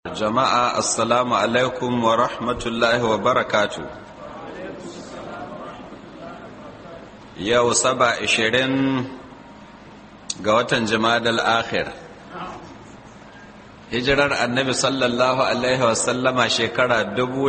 jama'a assalamu alaikum wa rahmatullahi wa barakatu yau saba ishirin ga watan jimadal akhir hijirar annabi sallallahu alaihi wasallama shekara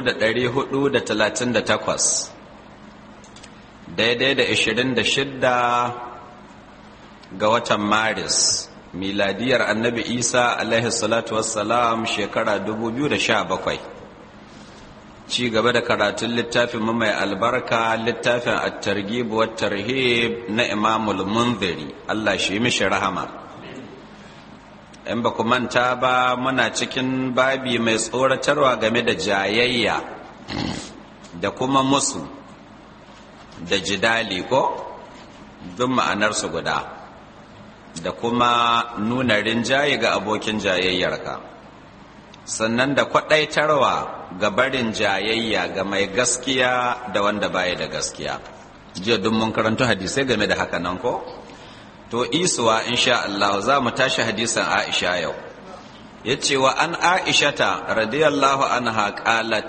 438 daidai da 26 ga watan maris miladiyar annabi isa alaihi salatu wassalam shekara 2017 ci gaba da karatun littafin mai albarka littafin at-targhib wa tarhib na imamul munziri Allah shi mishi rahama in ba ku manta ba muna cikin babi mai tsoratarwa game da jayayya da kuma musu da jidali ko duk ma'anarsu guda da kuma nuna rinjaye ga abokin jayayyarka sannan da kwaɗaitarwa ga barin jayayya ga mai gaskiya da wanda baya da gaskiya jiya duk mun karanta hadisai game da haka nan ko to isuwa insha Allah za mu tashi hadisan Aisha yau yace wa an Aishata radiyallahu anha qalat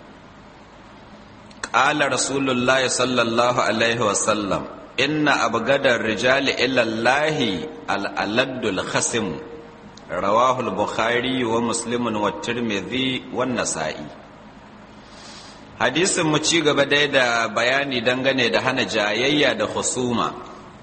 qala rasulullahi sallallahu alaihi wasallam inna abgadar rijali ilallahi al'aladdul khasim rawahul bukhari wa muslimun wa tirmidhi wa nasa'i hadisin mu ci gaba dai da bayani dangane da hana jayayya da husuma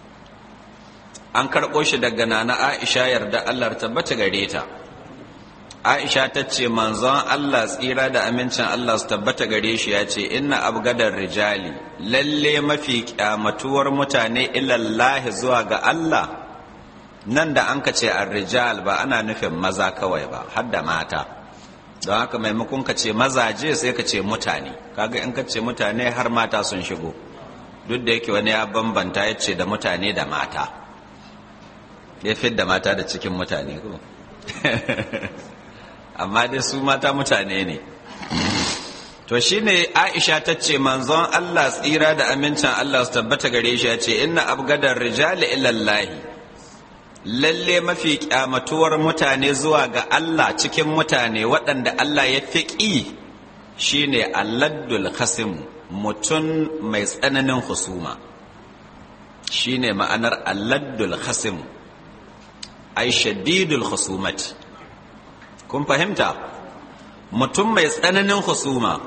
an karɓo shi daga nana aisha yarda allah tabbata gare ta aisha ta ce manzon allah tsira da amincin allah su tabbata gare shi ya ce inna abgadar rijali lalle mafi kyamatuwar mutane ilallahi zuwa ga allah nan da an ka ce rijal ba ana nufin maza kawai ba har da mata don haka maimakon ka ce mazaje sai ka ce mutane kaga in ka ce mutane har mata sun shigo duk da yake wani ya bambanta ya ce da mutane da mata ya da mata da cikin mutane ko amma dai su mata mutane ne to shine Aisha ta ce manzon Allah tsira da amincin Allah su tabbata gare shi ya ce inna abgadar rijali ilallahi lalle mafi kyamatuwar mutane zuwa ga Allah cikin mutane waɗanda Allah ya fi ƙi shine alladdul khasim mutum mai tsananin husuma shine ma'anar alladdul khasim ai shadidul husumati kun fahimta mutum mai tsananin husuma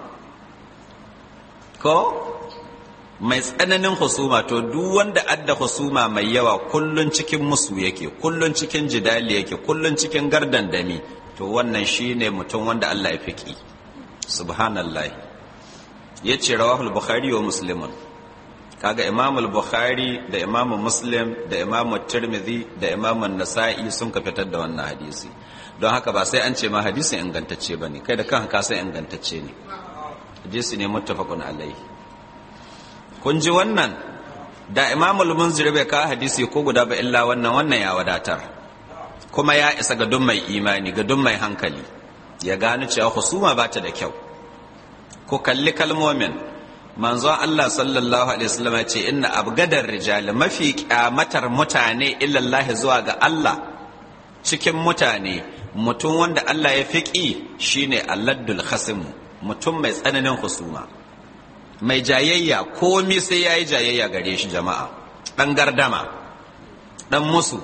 ko mai tsananin husuma to duk wanda adda husuma mai yawa kullun cikin musu yake kullun cikin jidali yake kullun cikin gardandami to wannan shine mutum wanda Allah ya fiki subhanallah yace rawahul bukhari wa muslimun kaga imam al-bukhari da imam muslim da imam tirmidhi da imam an-nasa'i sun ka fitar da wannan hadisi don haka ba sai an ce ma hadisin ingantacce bane kai da kanka ka san ingantacce ne hadisi ne muttafaqun alaihi kun ji wannan da imam al-munzir bai kawo hadisi ko guda ba illa wannan wannan ya wadatar kuma ya isa ga duk mai imani ga duk mai hankali ya gano cewa husuma ba ta da kyau ko kalli kalmomin manzon Allah sallallahu alaihi wasallam ya ce inna abgadar rijal mafi kyamatar mutane illallahi zuwa ga Allah cikin mutane mutum wanda Allah ya fiƙi shine alladdul khasim mutum mai tsananin husuma mai jayayya komi sai yayi jayayya gare shi jama'a dan gardama dan musu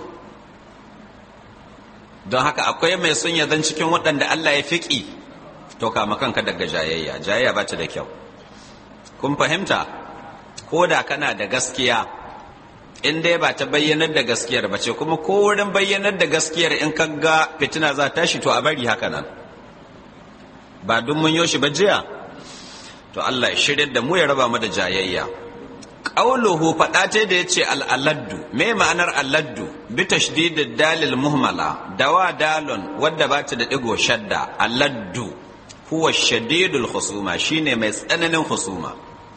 don haka akwai mai sun zan cikin waɗanda Allah ya fiƙi to kama kanka daga jayayya jayayya ba ta da kyau kun fahimta ko da kana da gaskiya in dai ba ta bayyanar da gaskiyar ba ce kuma ko wurin bayyanar da gaskiyar in ka ga fitina za ta shi to a bari haka nan ba duk mun yoshi ba jiya to Allah ya shirya da mu ya raba mu da jayayya qauluhu fada ta da yace al-aladdu me ma'anar aladdu bi tashdidid dalil muhmala dawa dalon wadda ba ta da digo shadda aladdu huwa shadidul khusuma shine mai tsananin khusuma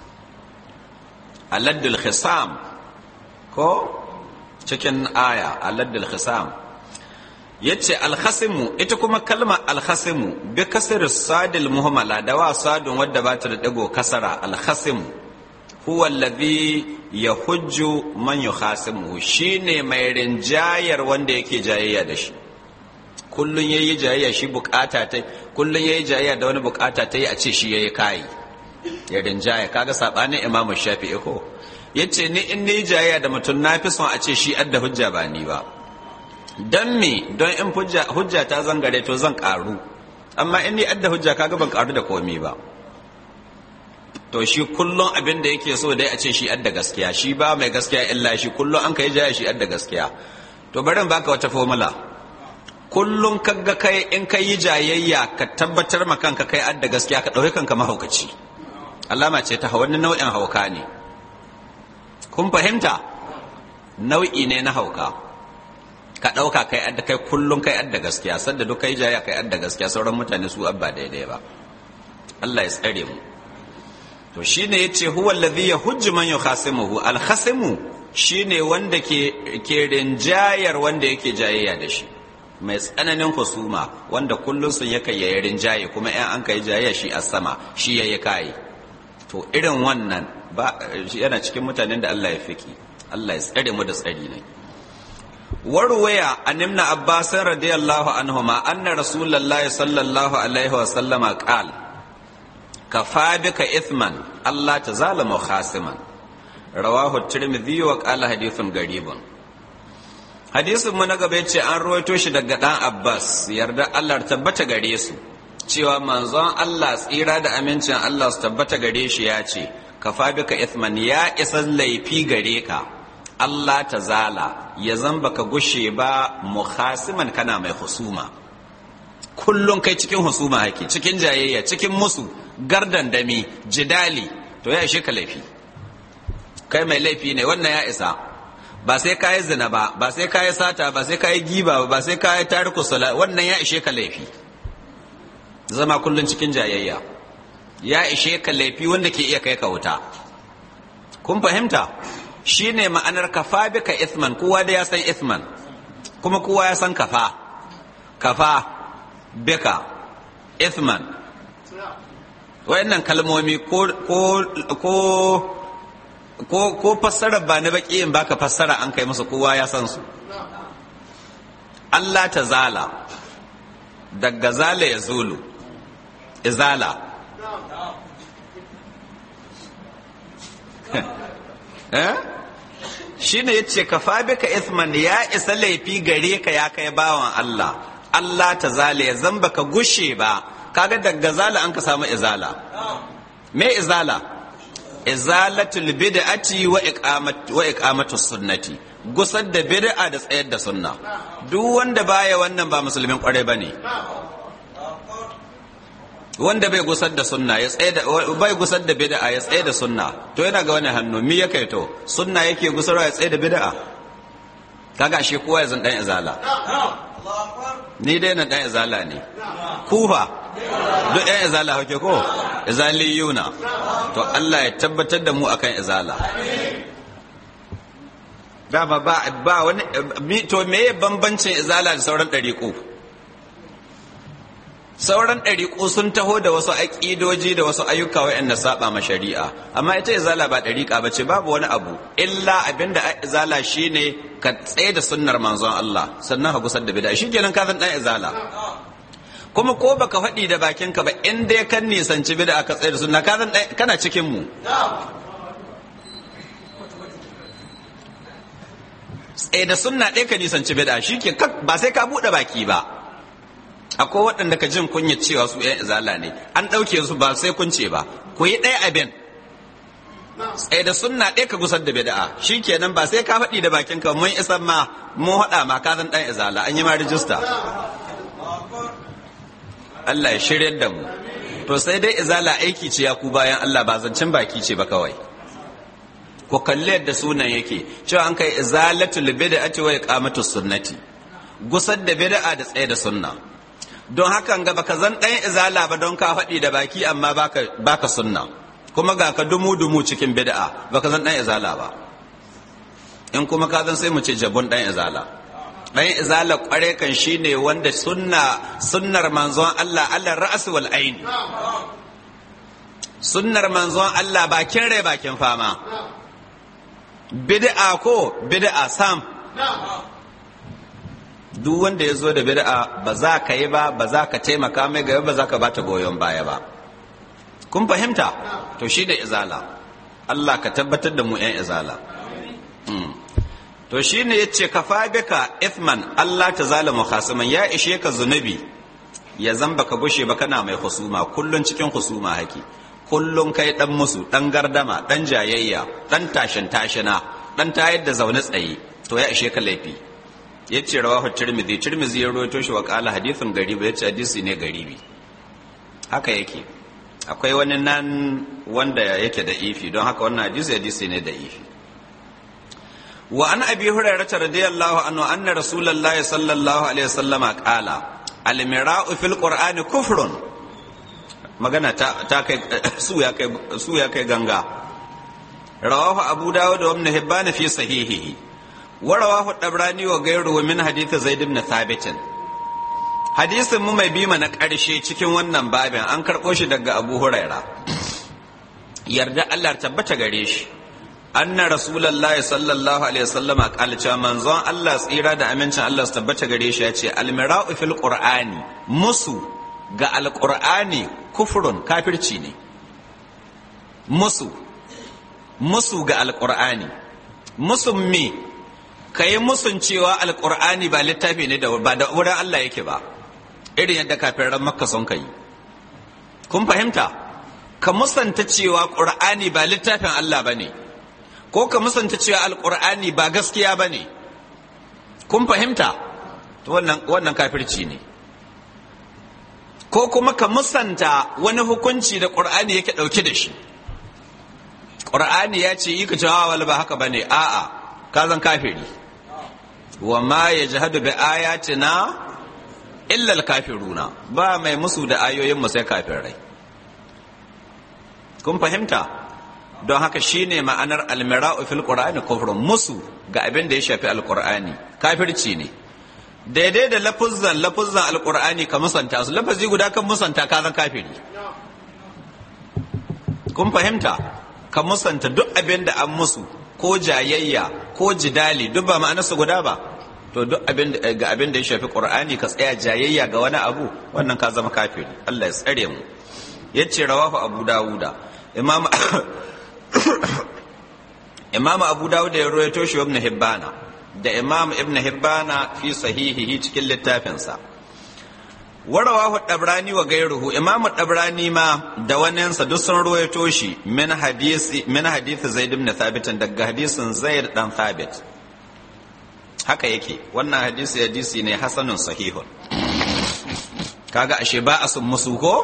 aladdul khisam ko cikin aya aladdul khisam yace alkhasimu ita kuma kalma alkhasimu bi kasr sadil muhammala da wa sadun wadda ba ta da dago kasara alkhasimu huwa alladhi yahujju man yukhasimu shine mai rinjayar wanda yake jayayya da shi kullun yayi jayayya shi bukata ta kullun yayi jayayya da wani bukata ta yi a ce shi yayi kai ya rinjaya kaga sabanin imamu shafi'i ko yace ni in ni jayayya da mutum na fi son a ce shi adda hujja ba ni ba don me don in hujja ta zangare to zan karu amma in ni adda hujja kaga ban karu da komi ba to shi kullum abin da yake so dai a ce shi adda gaskiya shi ba mai gaskiya illa shi kullum an kai jaya shi adda gaskiya to bari baka wata formula kullum kaga kai in kai yi jayayya ka tabbatar ma kanka kai adda gaskiya ka ɗauki kanka mahaukaci alama ce ta wani nau'in hauka ne kun fahimta nau'i ne na hauka ka ɗauka kai adda kai kullum kai adda gaskiya sanda duk kai jaya kai adda gaskiya sauran mutane su abba daidai ba Allah ya tsare mu to shine yace huwa alladhi yahujju man yukhasimuhu al-khasimu shine wanda ke ke rinjayar wanda yake jayayya da shi mai tsananin husuma wanda kullun sun yake yayi rinjaye kuma in an kai jayayya shi a sama shi yayi kai to irin wannan ba yana cikin mutanen da Allah ya fiki Allah ya tsare mu da tsari ne warwaya an ibn abbas radiyallahu anhuma anna rasulullahi sallallahu alaihi wa sallama qala kafa bika ithman Allah ta zalama khasiman rawahu tirmidhi wa qala hadithun garibun hadisin mu na gaba yace an ruwaito shi daga dan Abbas yarda Allah tabbata gare su cewa manzon Allah tsira da amincin Allah su tabbata gare shi ya ce kafa bika ithman ya isa laifi gare ka Allah ta zala ya zamba ka gushe ba mukhasiman kana mai husuma kullum kai cikin husuma hake cikin jayayya cikin musu gardan dami jidali to ya ishe ka laifi kai mai laifi ne wannan ya isa ba sai ka yi zina ba ba sai ka yi sata ba sai ka yi giba ba sai ka yi tariku sala wannan ya ishe ka laifi zama kullum cikin jayayya ya ishe ka laifi wanda ke iya kai ka wuta kun fahimta shine ma'anar kafa bika ithman kowa da ya san ithman kuma kowa ya san kafa kafa bika ithman wayannan kalmomi ko ko ko ko fassara ba na baki in baka fassara an kai musu kowa ya san su Allah ta zala daga zala ya zulu izala eh shine yace ka bika ithman ya isa laifi gare ka ya kai bawan Allah Allah ta zala ya zamba ka gushe ba kaga daga zala an ka samu izala me izala izalatul bid'ati wa iqamat wa iqamatu sunnati gusar da bid'a da tsayar da sunna duk wanda baya wannan ba musulmin kware bane wanda bai gusar da sunna ya tsaye da bai gusar da bid'a ya tsaye da sunna to yana ga wani hannu mi yake to sunna yake gusarwa ya tsaye da bid'a kaga shi kowa ya zan dan izala ni dai na dan izala ne kufa duk ɗan izala hauke ko izaliyuna to Allah ya tabbatar da mu akan izala dama ba ba wani to me bambancin izala da sauran ɗariƙo sauran ɗariƙo sun taho da wasu aƙidoji da wasu ayyuka waɗanda saba ma shari'a amma ita izala ba ɗariƙa ba ce babu wani abu illa abinda izala shine ka tsaye da sunnar manzon Allah sannan ka gusar da bid'a shikenan ka san ɗan izala kuma ko baka faɗi da bakinka ba in dai kan nisanci bid'a ka tsaye da sunna ka san kana cikin mu tsaye da sunna ɗaya ka nisanci bid'a shike ba sai ka buɗe baki ba akwai waɗanda ka jin kunya cewa su ‘yan izala ne an ɗauke su ba sai kun ce ba ku yi ɗaya abin tsaye da sunna ɗaya ka gusar da bid'a shi kenan ba sai ka faɗi da bakin ka mun isan ma mun haɗa ma ka zan ɗan izala an yi ma rijista Allah ya shirya da mu to sai dai izala aiki ce ya ku bayan Allah ba zancen baki ce ba kawai ku kalli yadda sunan yake cewa an kai izalatul bid'ati wa iqamatus sunnati gusar da bid'a da tsaye da sunna don hakan ga baka zan ɗan izala ba don ka faɗi da baki amma baka baka sunna kuma ga ka dumu dumu cikin bid'a baka zan ɗan izala ba in kuma ka zan sai mu ce jabun ɗan izala ɗan izala ƙware kan shine wanda sunna sunnar manzon Allah Allah ra'as wal ain sunnar manzon Allah bakin rai bakin fama bid'a ko bid'a sam duk wanda ya zo da bid'a ba za ka yi ba ba za ka taimaka mai gaba ba za ka bata goyon baya ba kun fahimta to shi da izala Allah ka tabbatar da mu 'yan izala to shi ne ya ce ka bika ithman Allah ta zalama khasiman ya ishe ka zunubi ya zamba ka bushe ba kana mai husuma kullun cikin husuma haki kullun kai dan musu dan gardama dan jayayya dan tashin tashina dan tayar da zaune tsaye to ya ishe ka laifi ya ce rawahu tirmidhi tirmidhi ya rawaito shi wa qala hadithun garibi ya ce hadisi ne garibi haka yake akwai wani nan wanda yake da ifi don haka wannan hadisi hadisi ne da ifi wa an abi hurairah radiyallahu anhu anna rasulullahi sallallahu alaihi wasallam qala al mira'u fil qur'ani kufrun magana ta, ta kai su ya kai su ya kai ganga rawahu abu dawud wa ibn hibban fi sahihihi wa rawahu dabrani wa ghayruhu min hadith zaid ibn thabit hadisin mu mai bima na ƙarshe cikin wannan babin an karɓo shi daga abu huraira yarda allah tabbata gare shi anna rasulullahi sallallahu alaihi wasallama qala cewa manzon allah tsira da amincin allah su tabbata gare shi ya ce almira'u fil qur'ani musu ga alqur'ani kufrun kafirci ne musu musu ga alqur'ani musun me kai musun cewa alqur'ani ba littafi ne da ba da wurin allah yake ba irin yadda kafiran makka sun kai kun fahimta ka musanta cewa ƙur'ani ba littafin Allah ba ne ko ka musanta cewa alƙur'ani ba gaskiya ba ne kun fahimta wannan kafirci ne ko kuma ka musanta wani hukunci da ƙur'ani yake ɗauke da shi ƙur'ani ya ce yi ka cewa wala ba haka ba ne a'a ka zan kafiri wa ma ya jihadu bi ayatina illal kafiruna ba mai musu da ayoyinmu sai kafirai kun fahimta don haka shine ma'anar almira'u fil qur'ani kufrun musu ga abin da ya shafi alqur'ani kafirci ne daidai da lafuzzan lafuzzan alqur'ani ka musanta su lafazi guda kan musanta ka zan kafiri kun fahimta ka musanta duk abin da an musu ko jayayya ko jidali duk ba ma'anarsu guda ba to duk abin ga abin da ya shafi qur'ani ka tsaya jayayya ga wani abu wannan ka zama kafiri Allah ya tsare mu yace rawahu abu dawuda imam imam abu dawuda ya rawaito shi ibn hibbana da imam ibn hibbana fi sahihihi cikin littafinsa warawahu dabrani wa gairuhu imam dabrani ma da waninsa duk sun rawaito shi min hadisi min hadisi zaid ibn thabit daga hadisin zaid dan thabit haka yake wannan hadisi hadisi ne hasanun sahihun kaga ashe ba a sun musu ko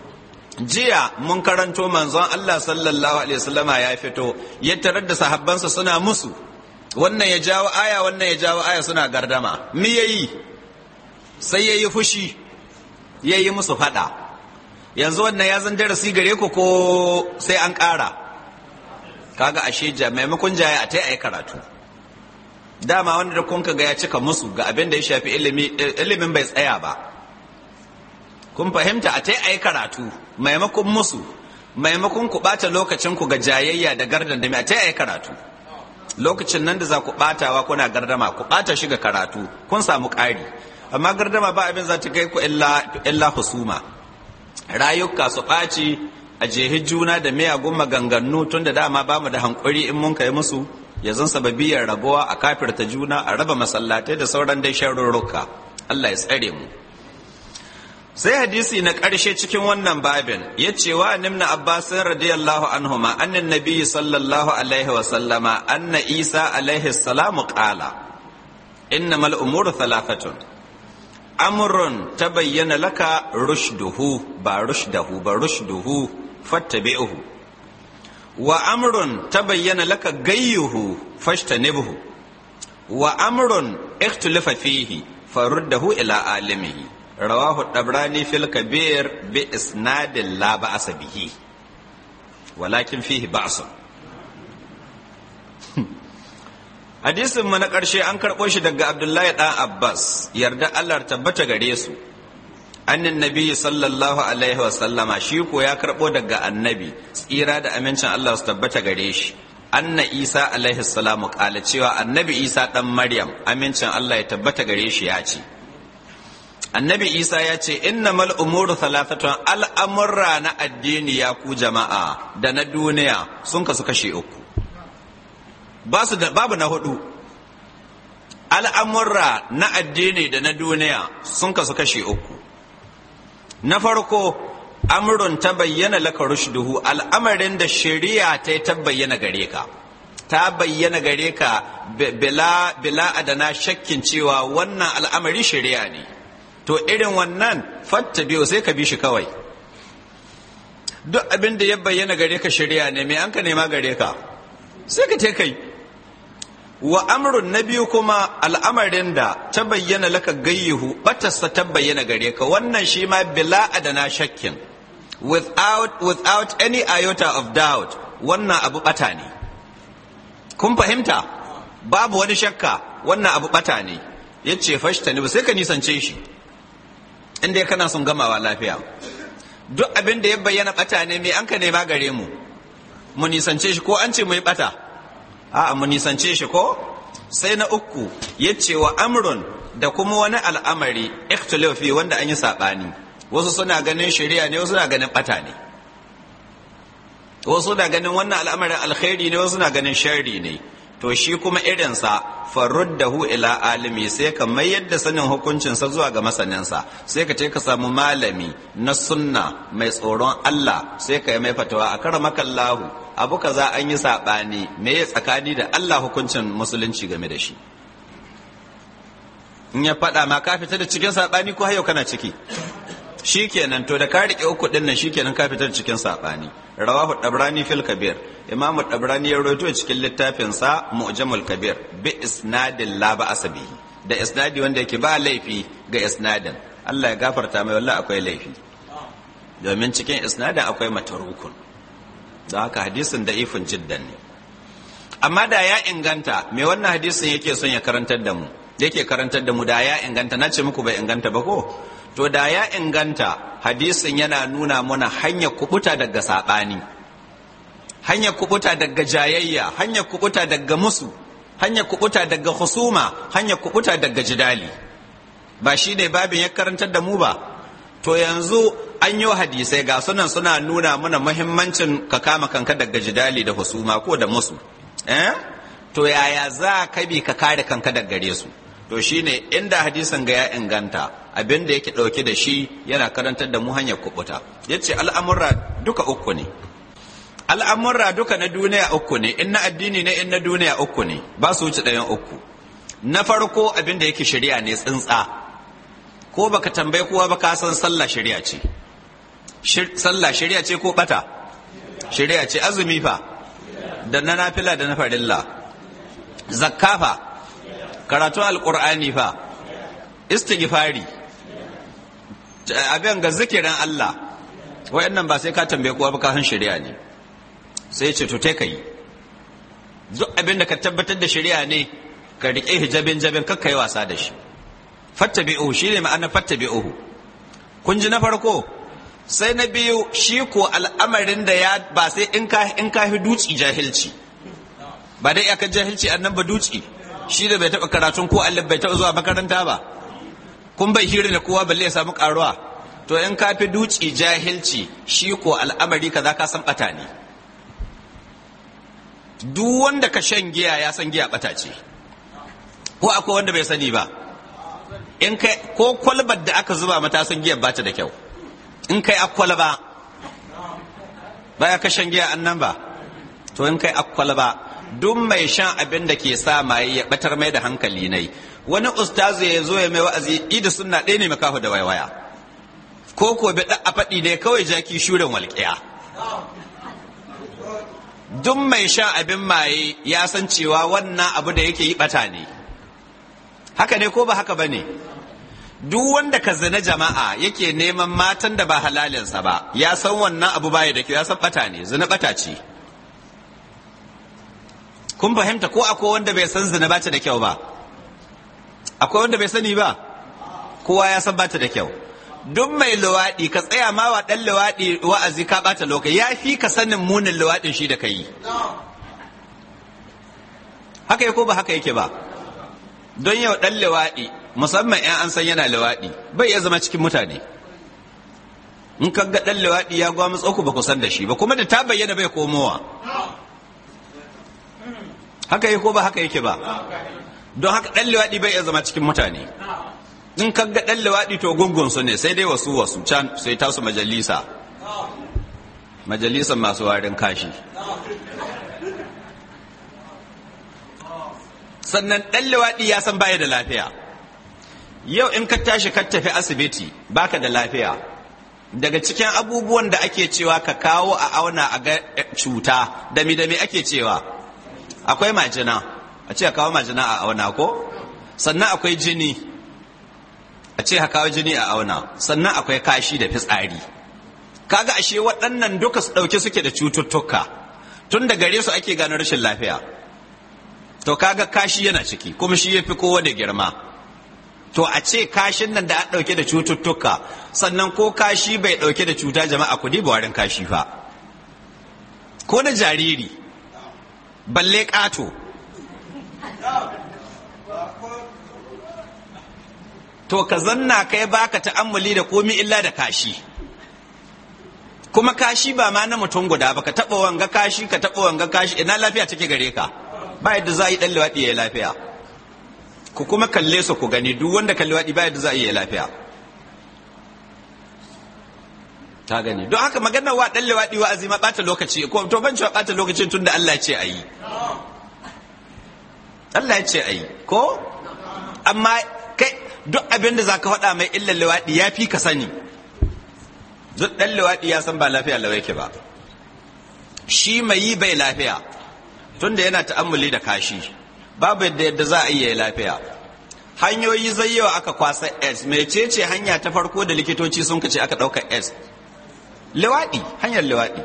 jiya mun karanto manzon Allah sallallahu alaihi wasallama ya fito ya tarar da sahabbansa suna musu wannan ya jawo aya wannan ya jawo aya suna gardama me yayi sai yayi fushi yayi musu fada yanzu wannan ya zan darasi gare ku ko sai an ƙara kaga ashe ja maimakon jaya a tai ayi karatu dama wanda da kun ga ya cika musu ga abin da ya shafi ilimi ilimin bai tsaya ba kun fahimta a tai ayi karatu maimakon musu maimakon ku bata lokacin ku ga jayayya da gardan da a tai ayi karatu lokacin nan da za ku batawa kuna gardama ku bata shi ga karatu kun samu ƙari amma gardama ba abin za ta kai ku illa husuma rayuka su ɓaci a jehi juna da miyagun maganganu tun da dama ba mu da hankuri in mun kai musu ya zan sababiyar rabuwa a kafirta juna a raba masallatai da sauran dai sharurruka Allah ya tsare mu sai hadisi na ƙarshe cikin wannan babin ya ce wa nimna abbasin radiyallahu anhuma annan nabi sallallahu alaihi wa sallama anna isa alaihi salamu qala innamal umuru thalathatun amrun tabayyana laka rushduhu ba rushdahu ba rushduhu fattabi'uhu wa amrun tabayyana laka gayyuhu fashtanibhu wa amrun ikhtilafa fihi faruddahu ila alimihi rawahu dabrani fil kabir bi isnadin la ba'sa bihi walakin fihi ba'sun hadisin mu na ƙarshe an karɓo shi daga abdullahi ɗan abbas yarda allah tabbata gare su annin nabi sallallahu alaihi wa sallama shi ko ya karɓo daga annabi tsira da amincin allah su tabbata gare shi anna isa alaihi salamu kala cewa annabi isa dan maryam amincin allah ya tabbata gare shi ya ce annabi isa ya ce innamal umuru thalathatun al'amurra na addini ya ku jama'a da na duniya sun kasu kashe uku babu na hudu al'amurra na addini da na duniya sun kasu kashe uku na farko amrun ta bayyana laka rushduhu al'amarin da shari'a ta ta bayyana gare ka ta bayyana gare ka bila bila adana shakkin cewa wannan al'amari shari'a ne to irin wannan fatta biyu sai ka bi shi kawai duk abin da ya bayyana gare ka shari'a ne mai an ka nema gare ka sai ka te kai wa amrun na biyu kuma al'amarin da ta bayyana laka gayyuhu batarsa ta bayyana gare ka wannan shi ma bila adana shakkin without, without any iota of doubt wannan abu bata ne kun fahimta babu wani shakka wannan abu bata ne ya ce fashta ne ba sai ka nisance shi inda kana son gamawa lafiya duk abin da ya bayyana bata ne mai an ka nema gare mu mu nisance shi ko an ce mu yi bata a'a mu nisance shi ko sai na uku ya ce wa amrun da kuma wani al'amari ikhtilafi wanda an yi saɓani wasu suna ganin shari'a ne wasu suna ganin bata ne wasu na ganin wannan al'amarin alkhairi ne wasu na ganin sharri ne to shi kuma irinsa faruddahu ila alimi sai ka mayar da sanin hukuncinsa zuwa ga masaninsa sai ka ce ka samu malami na sunna mai tsoron Allah sai ka yi mai fatawa a karamakallahu abu kaza an yi saɓani me ya tsakani da Allah hukuncin musulunci game da shi in ya faɗa ma ka fita da cikin saɓani ko hayo kana ciki shikenan to da ka rike uku din nan shikenan ka fitar cikin sabani rawahu dabrani fil kabir imam dabrani ya rawaito cikin littafin sa mu'jamul kabir bi isnadin la ba asabihi da isnadi wanda yake ba laifi ga isnadin Allah ya gafarta mai wallahi akwai laifi domin cikin isnadin akwai matarukun don haka hadisin da ifin jiddan ne amma da ya inganta me wannan hadisin yake son ya karantar da mu yake karantar da mu da ya inganta na ce muku bai inganta ba ko to da ya inganta hadisin yana nuna mana hanyar kubuta daga saɓani hanyar kubuta daga jayayya hanyar kubuta daga musu hanyar kubuta daga husuma hanyar kubuta daga jidali ba shi ne babin ya karantar da mu ba to yanzu an yi hadisai ga sunan suna nuna mana muhimmancin ka kama kanka daga jidali da husuma ko da musu eh to yaya za ka bi ka kare kanka daga gare su to shine inda hadisin ga ya inganta abin da yake ɗauke da shi yana karantar da mu hanyar kubuta ya ce al'amurra duka uku ne al'amurra duka na duniya uku ne in na addini ne in na duniya uku ne ba su wuce ɗayan uku na farko abin da yake shari'a ne tsintsa ko baka tambaye kowa ba ka san sallah shari'a ce sallah shari'a ce ko bata shari'a ce azumi fa da na nafila da na farilla zakka fa karatun alkur'ani fa istighfari abin ga zikirin Allah wayannan ba sai ka tambaye kowa ba ka san shari'a ne sai ce to te kai duk abin da ka tabbatar da shari'a ne ka rike hijabin jabin kakka yi wasa da shi fattabi'uhu shine ma'ana fattabi'uhu kun ji na farko sai na biyu shi ko al'amarin da ya ba sai in ka in ka fi duci jahilci ba dai iyakar jahilci annan ba duci shi da bai taɓa karatun ko Allah bai taɓa zuwa makaranta ba kun bai hira da kowa balle ya samu karuwa to in ka fi duci jahilci shi ko al'amari kaza ka san bata ne duk wanda ka shan giya ya san giya bata ce ko akwai wanda bai sani ba in kai ko kwalbar da aka zuba mata san giya bata da kyau in kai akwalba baya ka shan giya annan ba to in kai akwalba duk mai shan abin da ke sa maye ya batar mai da hankali nai wani ustazu ya zo ya mai wa'azi idi sunna ɗaya ne makahu da waiwaya ko ko bi a faɗi ne kawai jaki shurin walƙiya duk mai shan abin maye ya san cewa wannan abu da yake yi bata ne haka ne ko ba haka ba ne duk wanda ka zina jama'a yake neman matan da ba halalinsa ba ya san wannan abu baya da kyau ya san bata ne zina bata ce kun fahimta ko akwai wanda bai san zina bata da kyau ba akwai wanda bai sani ba kowa ya san bata da kyau duk mai luwaɗi ka tsaya ma wa ɗan luwaɗi wa'azi ka ɓata lokaci ya fi ka sanin munin luwaɗin shi da ka yi haka yake ko ba haka yake ba don yau ɗan lewaɗi musamman 'yan an san yana lewaɗi bai iya zama cikin mutane in ka ga ɗan lewaɗi ya gwa ku ba ku san da shi ba kuma da ta bayyana bai komowa haka yake ko ba haka yake ba don haka ɗan lewaɗi bai iya zama cikin mutane in ka ga ɗan lewaɗi to gungun su ne sai dai wasu wasu can sai tasu majalisa majalisan masu warin kashi sannan ɗan lewaɗi ya san baya da lafiya yau in ka tashi ka tafi asibiti baka da lafiya daga cikin abubuwan da ake cewa ka kawo a auna a ga cuta dami dami ake cewa akwai majina a ce kawo majina a auna ko sannan akwai jini a ce kawo jini a auna sannan akwai kashi da fitsari kaga ashe waɗannan duka su ɗauke suke da cututtuka tun da gare su ake gano rashin lafiya to kaga kashi yana ciki kuma shi ya fi kowa da girma to a ce kashin nan da an ɗauke da cututtuka sannan ko kashi bai ɗauke da cuta jama'a ku ba warin kashi fa ko na jariri balle ƙato to ka zanna kai baka ta'ammuli da komi illa da kashi kuma kashi ba ma na mutum guda ba ka taɓa wanga kashi ka taɓa wanga kashi ina lafiya take gare ka ba yadda za a yi ɗan liwaɗi ya yi lafiya ku kuma kalle su ku gani duk wanda kalli waɗi ba yadda za a yi lafiya ta gani don haka maganar wa ɗan liwaɗi wa azima ɓata lokaci ko to ban cewa ɓata lokaci tun da Allah ya ce a yi Allah ya ce a yi ko amma kai duk abin da za ka faɗa mai illar liwaɗi ya fi ka sani duk ɗan liwaɗi ya san ba lafiya lau yake ba shi mai yi bai lafiya tunda yana ta'ammuli da kashi babu yadda yadda za a iya lafiya hanyoyi zai yawa aka kwasa s mecece hanya ta farko da likitoci sun kace aka ɗaukar s liwaɗi hanyar liwaɗi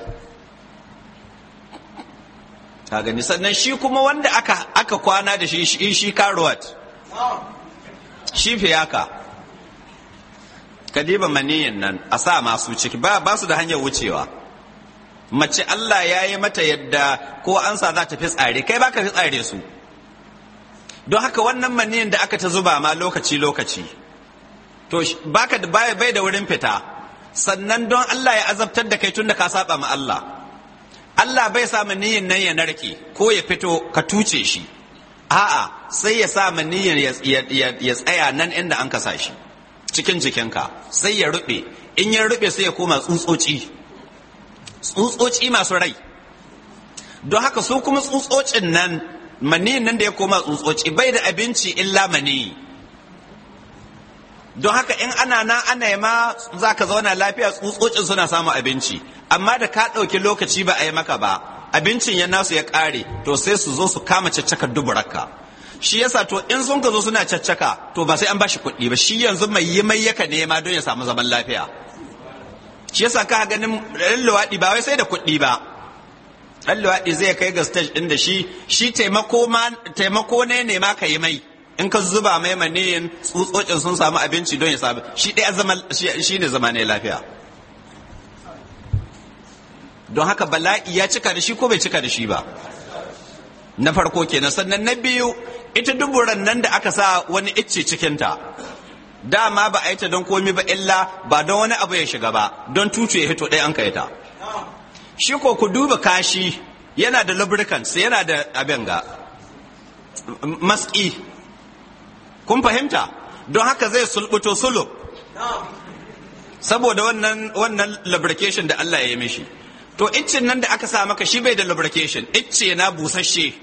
ka gani sannan shi kuma wanda aka aka kwana da shi shi shi karuwat shi fiyaka kadiba maniyin nan a sa masu ciki ba ba su da hanyar wucewa mace Allah ya yi mata yadda ko an sa za ta fi tsare kai baka fi tsare su don haka wannan maniyin da aka ta zuba ma lokaci lokaci to baka da bai bai da wurin fita sannan don Allah ya azabtar da kai tun da ka saba ma Allah Allah bai sa maniyin nan ya narke ko ya fito ka tuce shi a'a sai ya sa maniyin ya tsaya nan inda an kasa shi cikin jikinka sai ya rube in ya rube sai ya koma tsutsotsi tsutsotsi masu rai don haka su kuma tsutsotsin nan maniyin nan da ya koma tsutsotsi bai da abinci illa mani don haka in ana na ana ma za ka zauna lafiya tsutsotsin suna samun abinci amma da ka ɗauki lokaci ba a yi maka ba abincin ya nasu ya ƙare to sai su zo su kama caccakar duburarka shi yasa to in sun ka zo suna caccaka to ba sai an bashi kuɗi ba shi yanzu mai yi mai yaka nema don ya samu zaman lafiya shi yasa ka ganin ɗan luwaɗi ba wai sai da kuɗi ba ɗan luwaɗi zai kai ga stage ɗin da shi shi taimako ne ne ma ka yi mai in ka zuba mai maniyin tsutsotsin sun samu abinci don ya samu shi ɗaya zama shi ne zama ne lafiya don haka bala'i ya cika da shi ko bai cika da shi ba na farko kenan sannan na biyu ita duburan nan da aka sa wani icce cikinta dama ba a yi ta don komi ba illa ba don wani abu ya shiga ba don tutu ya hito ɗaya an kai ta shi ko ku duba kashi yana da lubricants yana da abin ga maski kun fahimta don haka zai sulbuto sulub saboda wannan wannan lubrication da Allah ya yi mishi to iccen nan da aka sa maka shi bai da lubrication icce na busasshe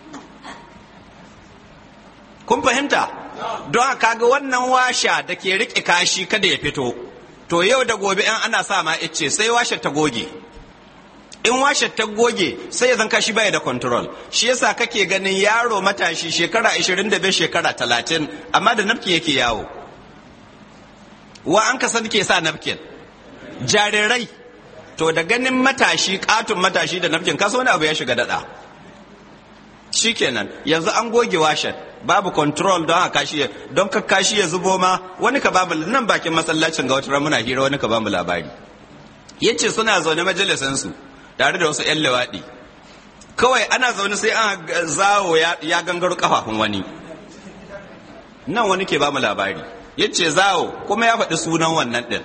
kun fahimta don haka ga wannan washa da ke riƙe kashi kada ya fito to yau da gobe in ana sa ma icce sai washe ta goge in washe ta goge sai ya zan kashi baya da control shi yasa kake ganin yaro matashi shekara 25 shekara 30 amma da nafkin yake yawo wa an ka san ke sa nafkin jarirai to da ganin matashi katon matashi da nafkin kaso wani abu ya shiga dada shikenan yanzu an goge washen babu control don haka kashi don ka kashi ya zubo ma wani ka babu nan bakin masallacin ga wata muna hira wani ka bamu labari yace suna zaune majalisansu tare da wasu 'yan lewaɗi kawai ana zaune sai an zawo ya gangaro kafafun wani nan wani ke ba mu labari ya ce zawo kuma ya faɗi sunan wannan ɗin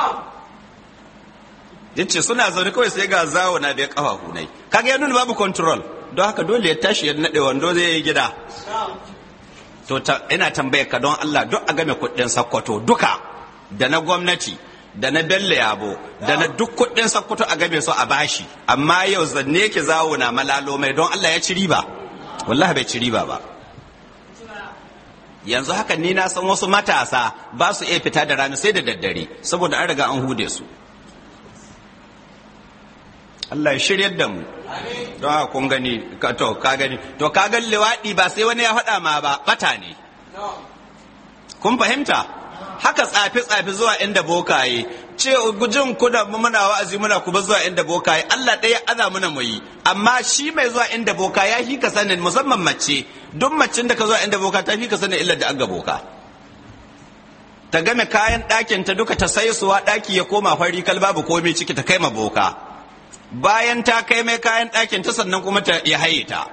ya ce suna zaune kawai sai ga zawo na bai kafafu nai kaga ya nuna babu control don haka dole ya tashi ya naɗe wando zai yi gida to ina tambayar ka don Allah duk a game kuɗin sakkwato duka da na gwamnati da na bello yabo da na duk kuɗin sakkwato a game su a bashi amma yau zanne ki zawo na malalo mai don Allah ya ci riba wallahi bai ci riba ba yanzu haka ni na san wasu matasa ba su iya fita da rana sai da daddare saboda an riga an hude su Allah ya shiryar da mu don haka kun gani to ka gani to ka ga liwaɗi ba sai wani ya faɗa ma ba bata ne kun fahimta haka tsafi tsafi zuwa inda bokaye ce gujin kuna muna wa'azi muna kuma zuwa inda bokaye Allah ɗaya aza muna mu yi amma shi mai zuwa inda boka ya fi ka sanin musamman mace duk macin da ka zuwa inda boka ta fi ka sanin illar da aga boka ta game kayan ɗakin ta duka ta sai suwa ɗaki ya koma fari kal babu komai ciki ta kai ma boka bayan ta kai mai kayan ɗakin ta sannan kuma ta ya haye ta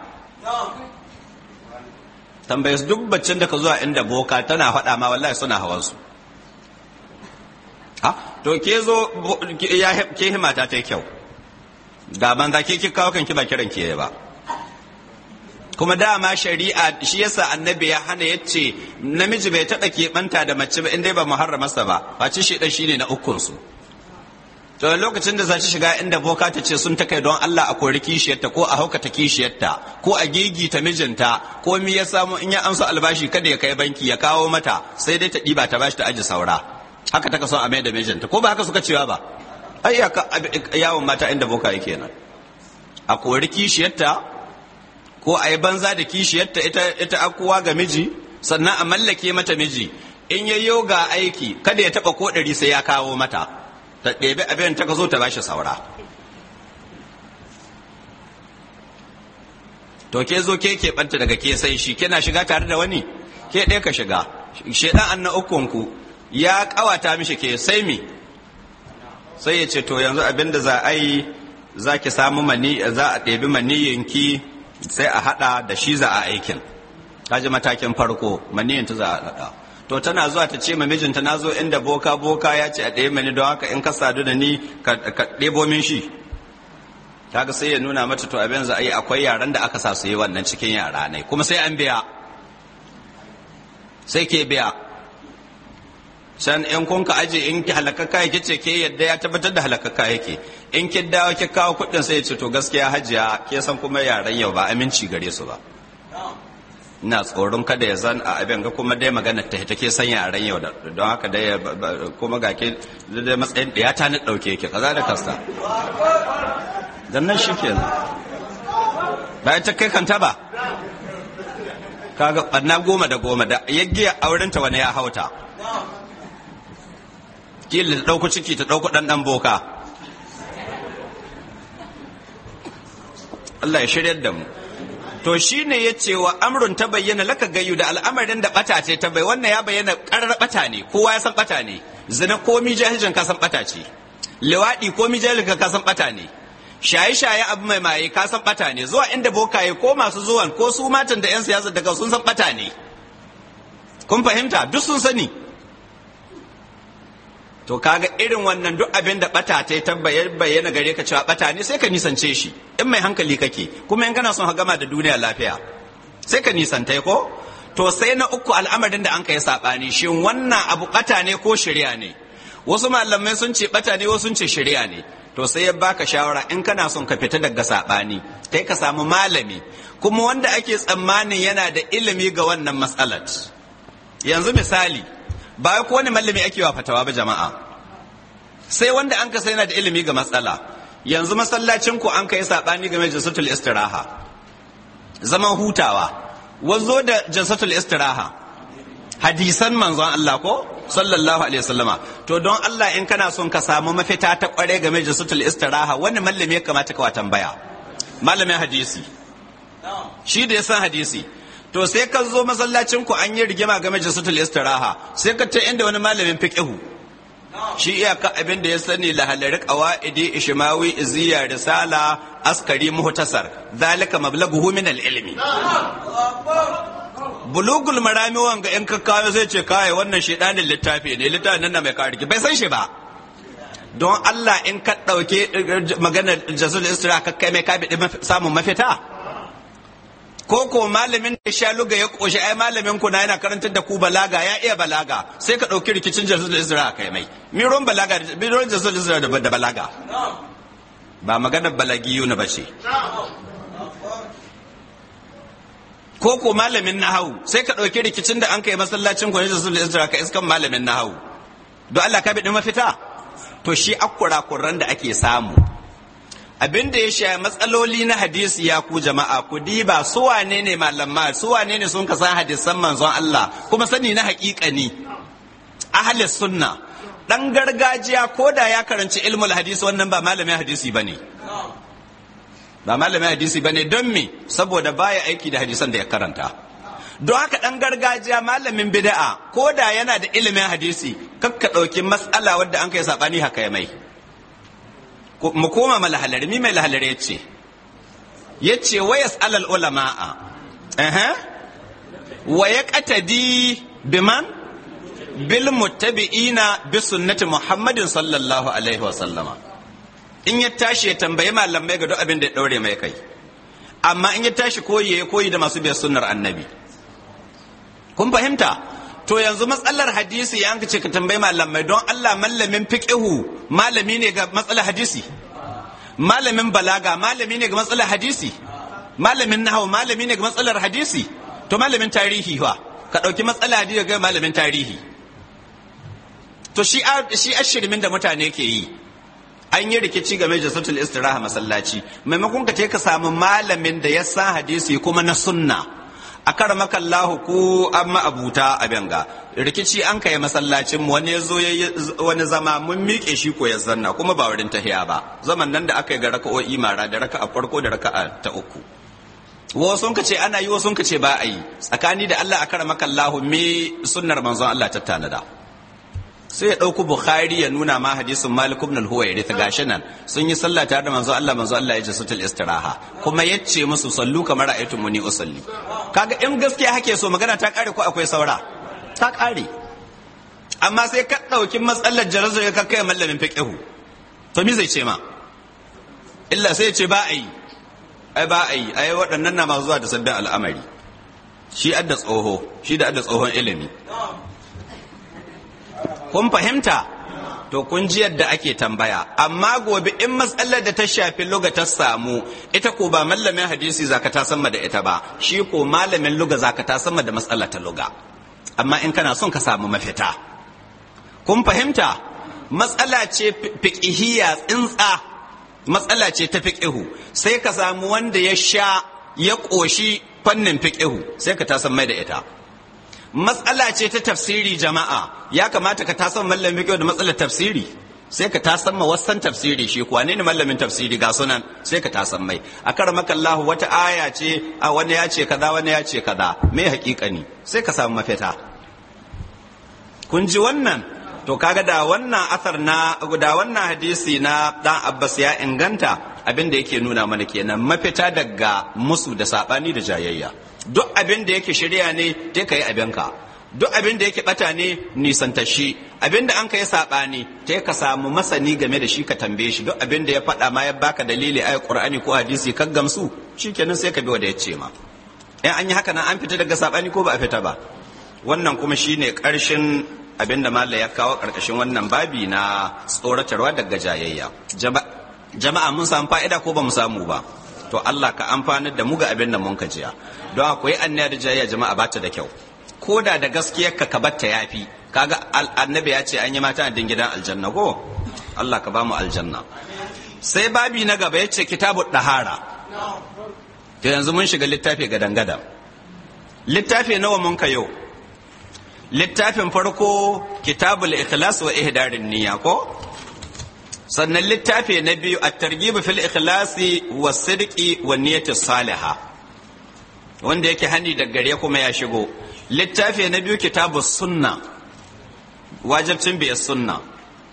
tambaye su duk baccin da ka zuwa inda boka tana faɗa ma wallahi suna hawan su ha to ke zo ke himata ta kyau da banza ke ki kawo kanki ba kiran ke ba kuma dama shari'a shi yasa annabi ya hana yace namiji bai taɓa keɓanta da mace ba in dai ba muharramarsa ba face shi dan shine na ukun su to lokacin da za ta shiga inda boka ta ce sun ta kai don Allah a kori kishiyarta ko a haukata kishiyarta ko a gigita mijinta ko mi ya samu in ya amsa albashi kada ya kai banki ya kawo mata sai dai ta ɗiba ta bashi ta aji saura haka ta kaso a mai da mijinta ko ba haka suka cewa ba ai yawon mata inda boka yake nan a kori kishiyarta ko a yi banza da kishiyarta ita ita akuwa ga miji sannan a mallake mata miji in yayyo ga aiki kada ya taba ko ɗari sai ya kawo mata ta ɗebe abin ta ka zo ta bashi saura to ke zo ke keɓanta daga ke sai shi kina shiga tare da wani ke ɗaya ka shiga shaidan an na ukunku ya ƙawata mishi ke sai mi sai ya ce to yanzu abin da za a yi za ki samu mani za a ɗebi maniyinki sai a haɗa da shi za a aikin kaji matakin farko maniyin ta za a haɗa to tana zuwa ta ce ma mijinta na zo inda boka boka ya ce a ɗaya mani don haka in ka sadu da ni ka ɗebo min shi kaga sai ya nuna mata to abin za a yi akwai yaran da aka sa su yi wannan cikin yara ne kuma sai an biya sai ke biya can in kun ka aje in ki halakaka yake ce ke yadda ya tabbatar da halakaka yake in ki dawo ki kawo kuɗin sai ya ce to gaskiya hajiya ke san kuma yaran yau ba aminci gare su ba ina tsoron kada ya zan a abin ga kuma dai magana ta take san yaran yau don haka dai kuma ga ke dai matsayin da ya ta ni dauke ki kaza da kasta dan nan shi kenan bayan ta kai kanta ba kaga ɓanna goma da goma da yaggiya aurenta wani ya hauta kila ta ɗauko ciki ta ɗauko ɗan ɗan boka Allah ya shiryar da mu to shi ne ya ce wa amrun ta bayyana laka gayu da al'amarin da ɓata ce ta bai wannan ya bayyana ƙarar ɓata ne kowa ya san ɓata ne zina komi jahilcin ka san ɓata ce liwaɗi komi jahilcin ka san ɓata ne shaye-shaye abu mai maye ka san ɓata ne zuwa inda bokaye ko masu zuwan ko su matan da 'yan siyasa daga sun san ɓata ne kun fahimta duk sun sani to kaga irin wannan duk abin da bata ta ta bayyana gare ka cewa bata ne sai ka nisance shi in mai hankali kake kuma in kana son ka gama da duniya lafiya sai ka nisanta ko to sai na uku al'amarin da an kai sabani shin wannan abu bata ne ko shari'a ne wasu malamai sun ce bata ne wasu sun ce shari'a ne to sai ya baka shawara in kana son ka fita daga sabani kai ka samu malami kuma wanda ake tsammanin yana da ilimi ga wannan matsalar yanzu misali ba ko wani malami ake wa fatawa ba jama'a sai wanda an kasa yana da ilimi ga matsala yanzu masallacin ku an kai sabani game da jinsatul istiraha zaman hutawa wazo da jinsatul istiraha hadisan manzon Allah ko sallallahu alaihi wasallama to don Allah in kana son ka samu mafita ta kware game da jinsatul istiraha wani malami ya kamata ka wa tambaya malamin hadisi shi da ya san hadisi to sai ka zo masallacin ku an yi rigima game da sutul istiraha sai ka ta inda wani malamin fiqhu shi iyaka abin da ya sani lahalari qawaidi ishmawi iziya risala askari muhtasar zalika mablaghuhu min al-ilmi bulugul marami wanga in ka kawo zai ce kai wannan shedanin littafi ne littafin nan mai kariki bai san shi ba don Allah in ka dauke maganar jazul istira ka kai mai kabi samun mafita ko ko malamin da sha luga ya koshi ai malamin ku na yana karantar da ku balaga ya iya balaga sai ka dauki rikicin jazul istira kai mai miron balaga miron jazul istira da balaga ba maganar balagiyu na bace ko ko malamin nahawu sai ka ɗauki rikicin da an kai masallacin gwani da sulhu isra ka iskan malamin nahawu don Allah ka biɗi mafita to shi akura kurran da ake samu abin da ya sha matsaloli na hadisi ya ku jama'a ku diba su wane ne malamma su wane ne sun ka san hadisan manzon Allah kuma sani na haƙiƙani ahli sunna dan gargajiya ko da ya karanci ilmul hadisi wannan ba malamin hadisi bane ba malamin hadisi ba ne don me saboda baya aiki da hadisan da ya karanta don haka ɗan gargajiya malamin bida'a ko da yana da ilimin hadisi kakka ɗauki matsala wadda an kai saɓani haka ya mai mu koma ma lahalari mi mai lahalari ya ce ya ce wa alal ulama'a wa ya ƙatadi biman bil muttabi'ina bi sunnati muhammadin sallallahu alaihi wa sallama in ya tashi ya tambayi malamai ga duk abin da ya daure mai kai amma in ya tashi koyi ya koyi da masu biyar sunnar annabi kun fahimta to yanzu matsalar hadisi ya ce ka tambayi malamai don Allah malamin fiqihu malami ne ga matsalar hadisi malamin balaga malami ne ga matsalar hadisi malamin nahwu malami ne ga matsalar hadisi to malamin tarihi wa ka dauki matsalar hadisi ga malamin tarihi to shi shi ashirmin da mutane ke yi an yi rikici game da sautul istiraha masallaci maimakon ka ka samu malamin da ya san hadisi kuma na sunna a kar makallahu ku amma abuta a benga rikici an kai masallacin mu wani yazo wani zama mun miƙe shi ko ya zanna kuma ba wurin tahiya ba zaman nan da aka yi ga raka'o'i mara da raka'a farko da raka'a ta uku wasu ka ce ana yi wasu ka ce ba a yi tsakani da Allah a kar makallahu me sunnar manzon Allah ta tanada sai ya ɗauku bukhari ya nuna ma hadisin malik ibn al-huwairi ta gashi nan sun yi sallah tare da manzo Allah manzo Allah ya ji sutul istiraha kuma yace musu sallu kamar ra'aytu muni usalli kaga in gaskiya hake so magana ta kare ko akwai saura ta kare amma sai ka ɗauki matsalar jarazo ya kai mallamin fiqhu to me zai ce ma illa sai ya ce ba a yi ai ba a yi ai waɗannan na masu zuwa da sabbin al'amari shi adda tsoho shi da adda tsohon ilimi kun fahimta to kun ji yadda ake tambaya amma gobe in matsalar da ta shafi luga ta samu ita ko ba mallamin hadisi zaka ta sama da ita ba shi ko malamin luga zaka ta sama da matsalar ta luga amma in kana son ka samu mafita kun fahimta matsala ce fiqhiyya tsintsa matsala ce ta fiqhu sai ka samu wanda ya sha ya ƙoshi fannin fiqhu sai ka ta mai da ita matsala ce ta tafsiri jama'a ya kamata ka tasan mallamin kyau da matsalar tafsiri sai ka tasan ma wasan tafsiri shi kuwa ne mallamin tafsiri ga sunan sai ka tasan mai a kar makallahu wata aya ce a wani ya ce kaza wani ya ce kaza me hakikani sai ka samu mafita kun ji wannan to kaga da wannan asar na da wannan hadisi na dan Abbas ya inganta abin da yake nuna mana kenan mafita daga musu da sabani da jayayya duk abin da yake shirya ne ta kai abinka duk abin da yake bata ne nisanta shi abin da an ka yi saɓani ta ka samu masani game da shi ka tambaye shi duk abin da ya faɗa ma ya baka dalili ayat qur'ani ko hadisi kan gamsu shikenan sai ka bi wanda ya ce ma in an yi haka nan an fita daga saɓani ko ba a fita ba wannan kuma shine ƙarshen abin da malla ya kawo ƙarƙashin wannan babi na tsoratarwa daga jayayya jama'a mun samu fa'ida ko ba mu samu ba to Allah ka amfanar da mu ga abin da mun ka jiya don akwai annaya da jayayya jama'a ba ta da kyau ko da da gaskiyar ka batta yafi kaga annabi ya ce an yi mata a gidan aljanna ko Allah ka ba mu aljanna sai babi na gaba ya ce kitabu dahara to yanzu mun shiga littafi gadan gadan littafi nawa mun ka yau littafin farko kitabul ikhlas wa ihdarin niyya ko sannan littafi na biyu at-targhib fil ikhlasi was sidqi wa niyyati salihah wanda yake hani da gare kuma ya shigo littafi na biyu kitabus sunna wajibcin biyar sunna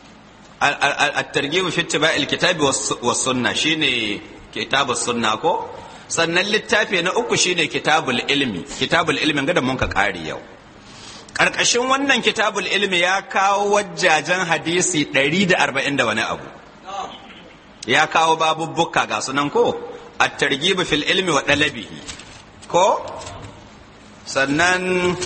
at-targhib fi ittiba'il kitabi was sunna shine kitabus sunna ko sannan littafi na uku shine kitabul ilmi kitabul ilmi ga da mun ka kare yau karkashin wannan kitabul ilmi ya kawo wajjajen hadisi 140 da wani abu ya kawo babubbuka ga sunan ko at-targhib fil ilmi wa dalabihi ko sannan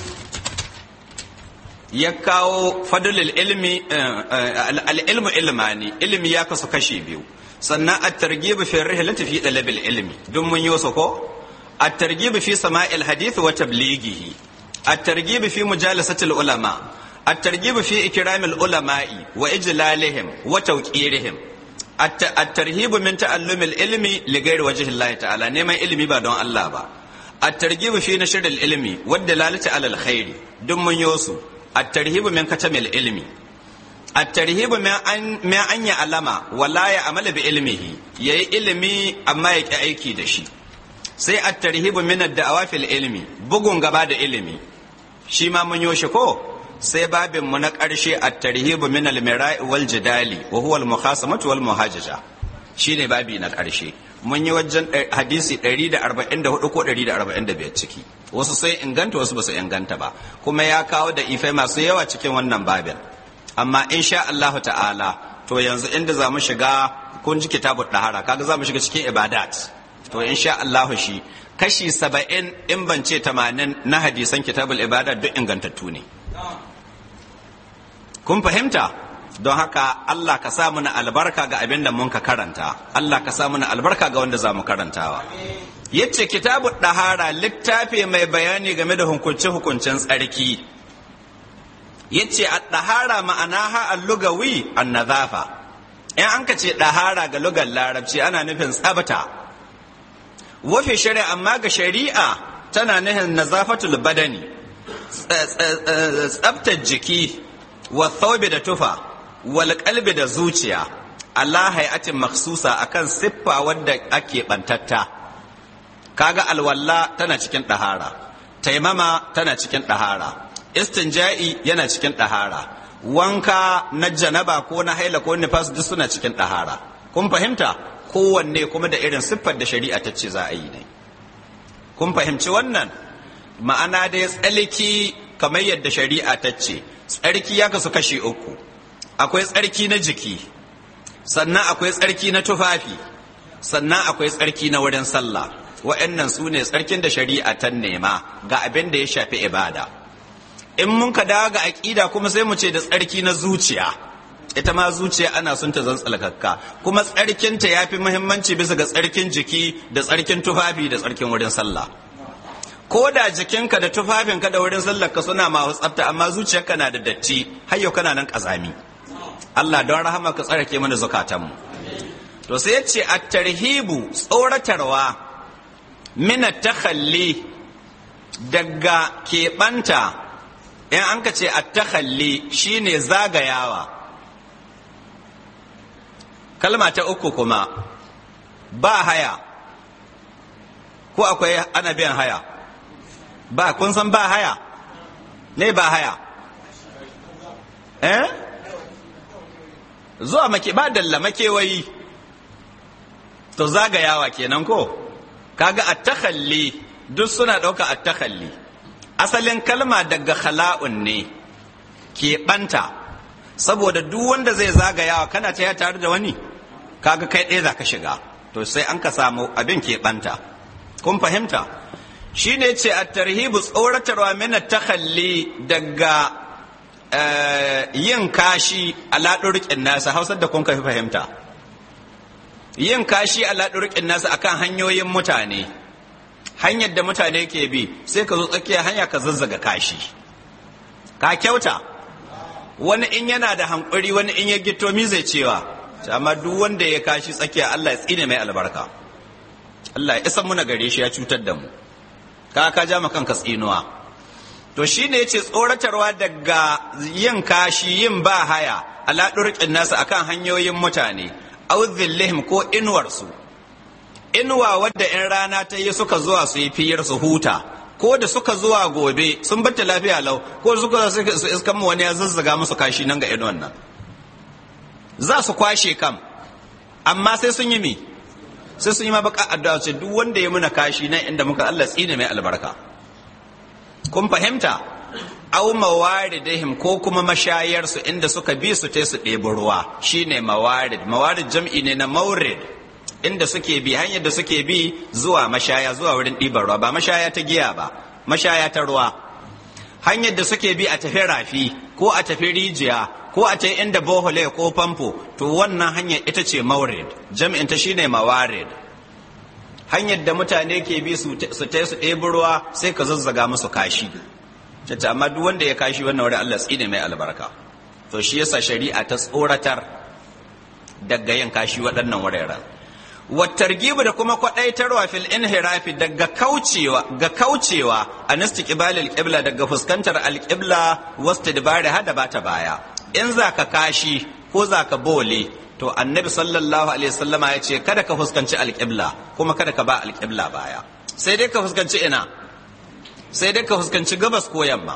ya kawo fadlul ilmi al-ilmu ilmani ilmi ya kasu kashi biyu sannan at-targhib fi rihlati fi dalabil ilmi dun mun yi ko at-targhib fi sama'il hadith wa tablighihi at-targhib fi mujalasati al-ulama at-targhib fi ikram al-ulama'i wa ijlalihim wa tawqirihim at-tarhib min ta'allum al-ilmi li ghairi wajhi Allah ta'ala neman ilimi ba don Allah ba at-targhib fi nashr al-ilmi wa dalalati ala al-khair dun mun yi su at-tarhib min katamil ilmi الترهيب ما أن ما أن يعلم ولا يعمل بعلمه يي علمي أما يك أيكي دشي sai at-tarhib min ad-da'awa fil ilmi bugun gaba da ilimi shi ma mun yoshi ko sai babin mu na ƙarshe at-tarhib min al-mira'i wal jidali wa huwa al-mukhasamatu wal muhajaja shine babi na ƙarshe mun yi wajen hadisi 144 ko 145 ciki wasu sai inganta wasu ba su inganta ba kuma ya kawo da ifai masu yawa cikin wannan babin amma insha Allahu ta'ala to yanzu inda za mu shiga kun ji kitabut dahara kaga za mu shiga cikin ibadat to insha Allahu shi kashi saba'in in ban ce tamanin na hadisan kitabul ibadat duk ingantattu ne kun fahimta don haka Allah ka sa mana albarka ga abin da mun ka karanta Allah ka sa mana albarka ga wanda za mu karantawa yace kitabut dahara littafi mai bayani game da hukunce hukuncen tsarki yace at-tahara ma'anaha al-lugawi an-nadhafa in an ka ce dahara ga lugar larabci ana nufin tsabta wafi shari'a amma ga shari'a tana nufin nazafatul badani tsabtar jiki wa thawbi da tufa wal qalbi da zuciya Allah hayatin makhsusa akan siffa wadda ake bantatta kaga alwalla tana cikin dahara taimama tana cikin dahara istinja'i yana cikin ɗahara wanka na janaba ko na haila ko nifas duk suna cikin ɗahara kun fahimta kowanne kuma da irin siffar da shari'a ta ce za a yi ne kun fahimci wannan ma'ana dai tsalki kamar yadda shari'a ta ce tsarki ya kasu kashi uku akwai tsarki na jiki sannan akwai tsarki na tufafi sannan akwai tsarki na wurin sallah wa'annan su ne tsarkin da shari'a ta nema ga abin da ya shafi ibada in mun ka dawo ga aƙida kuma sai mu ce da tsarki na zuciya ita ma zuciya ana son ta zan tsalkakka kuma tsarkinta ya fi muhimmanci bisa ga tsarkin jiki da tsarkin tufafi da tsarkin wurin sallah ko da jikinka da tufafinka da wurin sallarka suna masu tsafta amma zuciyarka na da datti har yau kana nan kazami Allah don rahama ka tsarake mana zukatanmu to sai ya ce at-tarhibu tsoratarwa min at-takhalli daga keɓanta in an ka ce at-takhalli shine zagayawa kalma ta uku kuma ba haya ko akwai ana biyan haya ba kun san ba haya ne ba haya eh zuwa make ba dalla makewayi to zagayawa kenan ko kaga at-takhalli duk suna ɗauka at-takhalli asalin kalma daga khala'un ne ke ɓanta saboda duk wanda zai zagayawa kana ta tare da wani kaga kai ɗaya za ka shiga to sai an ka samu abin ke ɓanta kun fahimta shi ne ce a tarhibu tsoratarwa mina takhalli daga yin kashi a laɗurƙin nasa hausar da kun fi fahimta yin kashi a laɗurƙin nasa akan hanyoyin mutane hanyar da mutane ke bi sai ka zo tsakiya hanya ka zazzaga kashi ka kyauta wani in yana da hankuri wani in ya gito mi zai cewa amma duk wanda ya kashi tsakiya Allah ya tsine mai albarka Allah ya isa muna gare shi ya cutar da mu ka ka ja kanka tsinuwa to shine yace tsoratarwa daga yin kashi yin ba haya ala durqin nasu akan hanyoyin mutane aw dhillihim ko inuwar su inuwa wadda in rana ta yi suka zuwa su yi fiyar su huta ko da suka zuwa gobe sun bata lafiya lau ko suka su iskan mu wani ya zazzaga musu kashi nan ga inuwan nan za su kwashe kam amma sai sun yi mi sai sun yi ma baka addu'a ce duk wanda ya muna kashi nan inda muka Allah tsine mai albarka kun fahimta aw mawaridihim ko kuma mashayarsu inda suka bi su te su ɗebi ruwa shine mawarid mawarid jam'i ne na maurid inda suke bi hanyar da suke bi zuwa mashaya zuwa wurin ɗiban ruwa ba mashaya ta giya ba mashaya ta ruwa hanyar da suke bi a tafi rafi ko a tafi rijiya ko a tafi inda bohole ko famfo to wannan hanyar ita ce maurid jam'in ta shine mawarid hanyar da mutane ke bi su ta su ɗebi ruwa sai ka zazzaga musu kashi cace amma duk wanda ya kashi wannan wurin Allah tsine mai albarka to shi yasa shari'a ta tsoratar daga yin kashi waɗannan wuraren wattargibu da kuma kwaɗaitarwa fil inhirafi daga kaucewa ga kaucewa an istiqbalil qibla daga fuskantar alqibla wastidbari hada bata baya in zaka kashi ko zaka bole to annabi sallallahu alaihi wasallama ya ce kada ka fuskanci alqibla kuma kada ka ba alqibla baya sai dai ka fuskanci ina sai dai ka fuskanci gabas ko yamma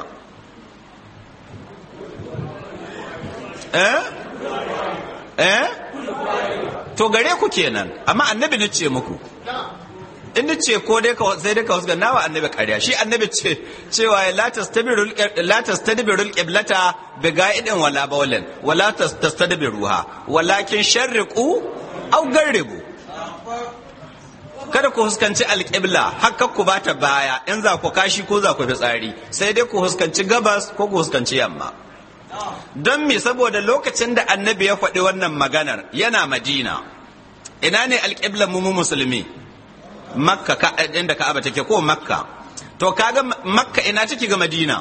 eh eh to gare ku kenan amma annabi ne ce muku in ce ko dai ka sai dai ka wasu nawa annabi ƙarya shi annabi ce cewa la tastabirul la tastadbirul qiblata bi ga'idin wala bawlin wala tastadbiruha walakin sharriqu aw garribu kada ku huskanci alƙibla haka ku bata baya in za ku kashi ko za ku fi tsari sai dai ku huskanci gabas ko ku huskanci yamma don me saboda lokacin da annabi ya faɗi wannan maganar yana madina ina ne alƙiblan mu musulmi makka ka inda ka'aba take ko makka to kaga makka ina take ga madina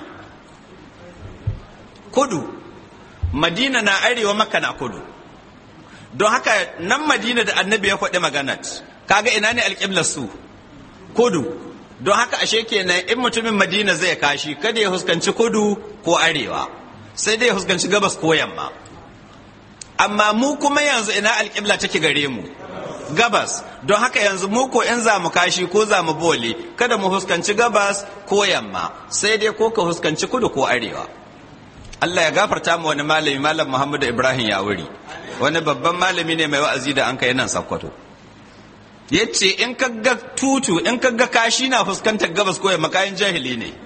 kudu madina na arewa makka na kudu don haka nan madina da annabi ya faɗi maganar kaga ina ne alƙiblar su kudu don haka ashe kenan in mutumin madina zai kashi kada ya huskanci kudu ko arewa sai dai ya huskanci gabas ko yamma amma mu kuma yanzu ina alƙibla take gare mu gabas don haka yanzu mu ko in za mu kashi ko za mu bole kada mu huskanci gabas ko yamma sai dai ko ka huskanci kudu ko arewa Allah ya gafarta mu wani malami malam Muhammadu Ibrahim Yawuri wani babban malami ne mai wa'azi da an kai nan Sokoto yace in ka ga tutu in ka ga kashi na fuskantar gabas ko yamma kayan jahili ne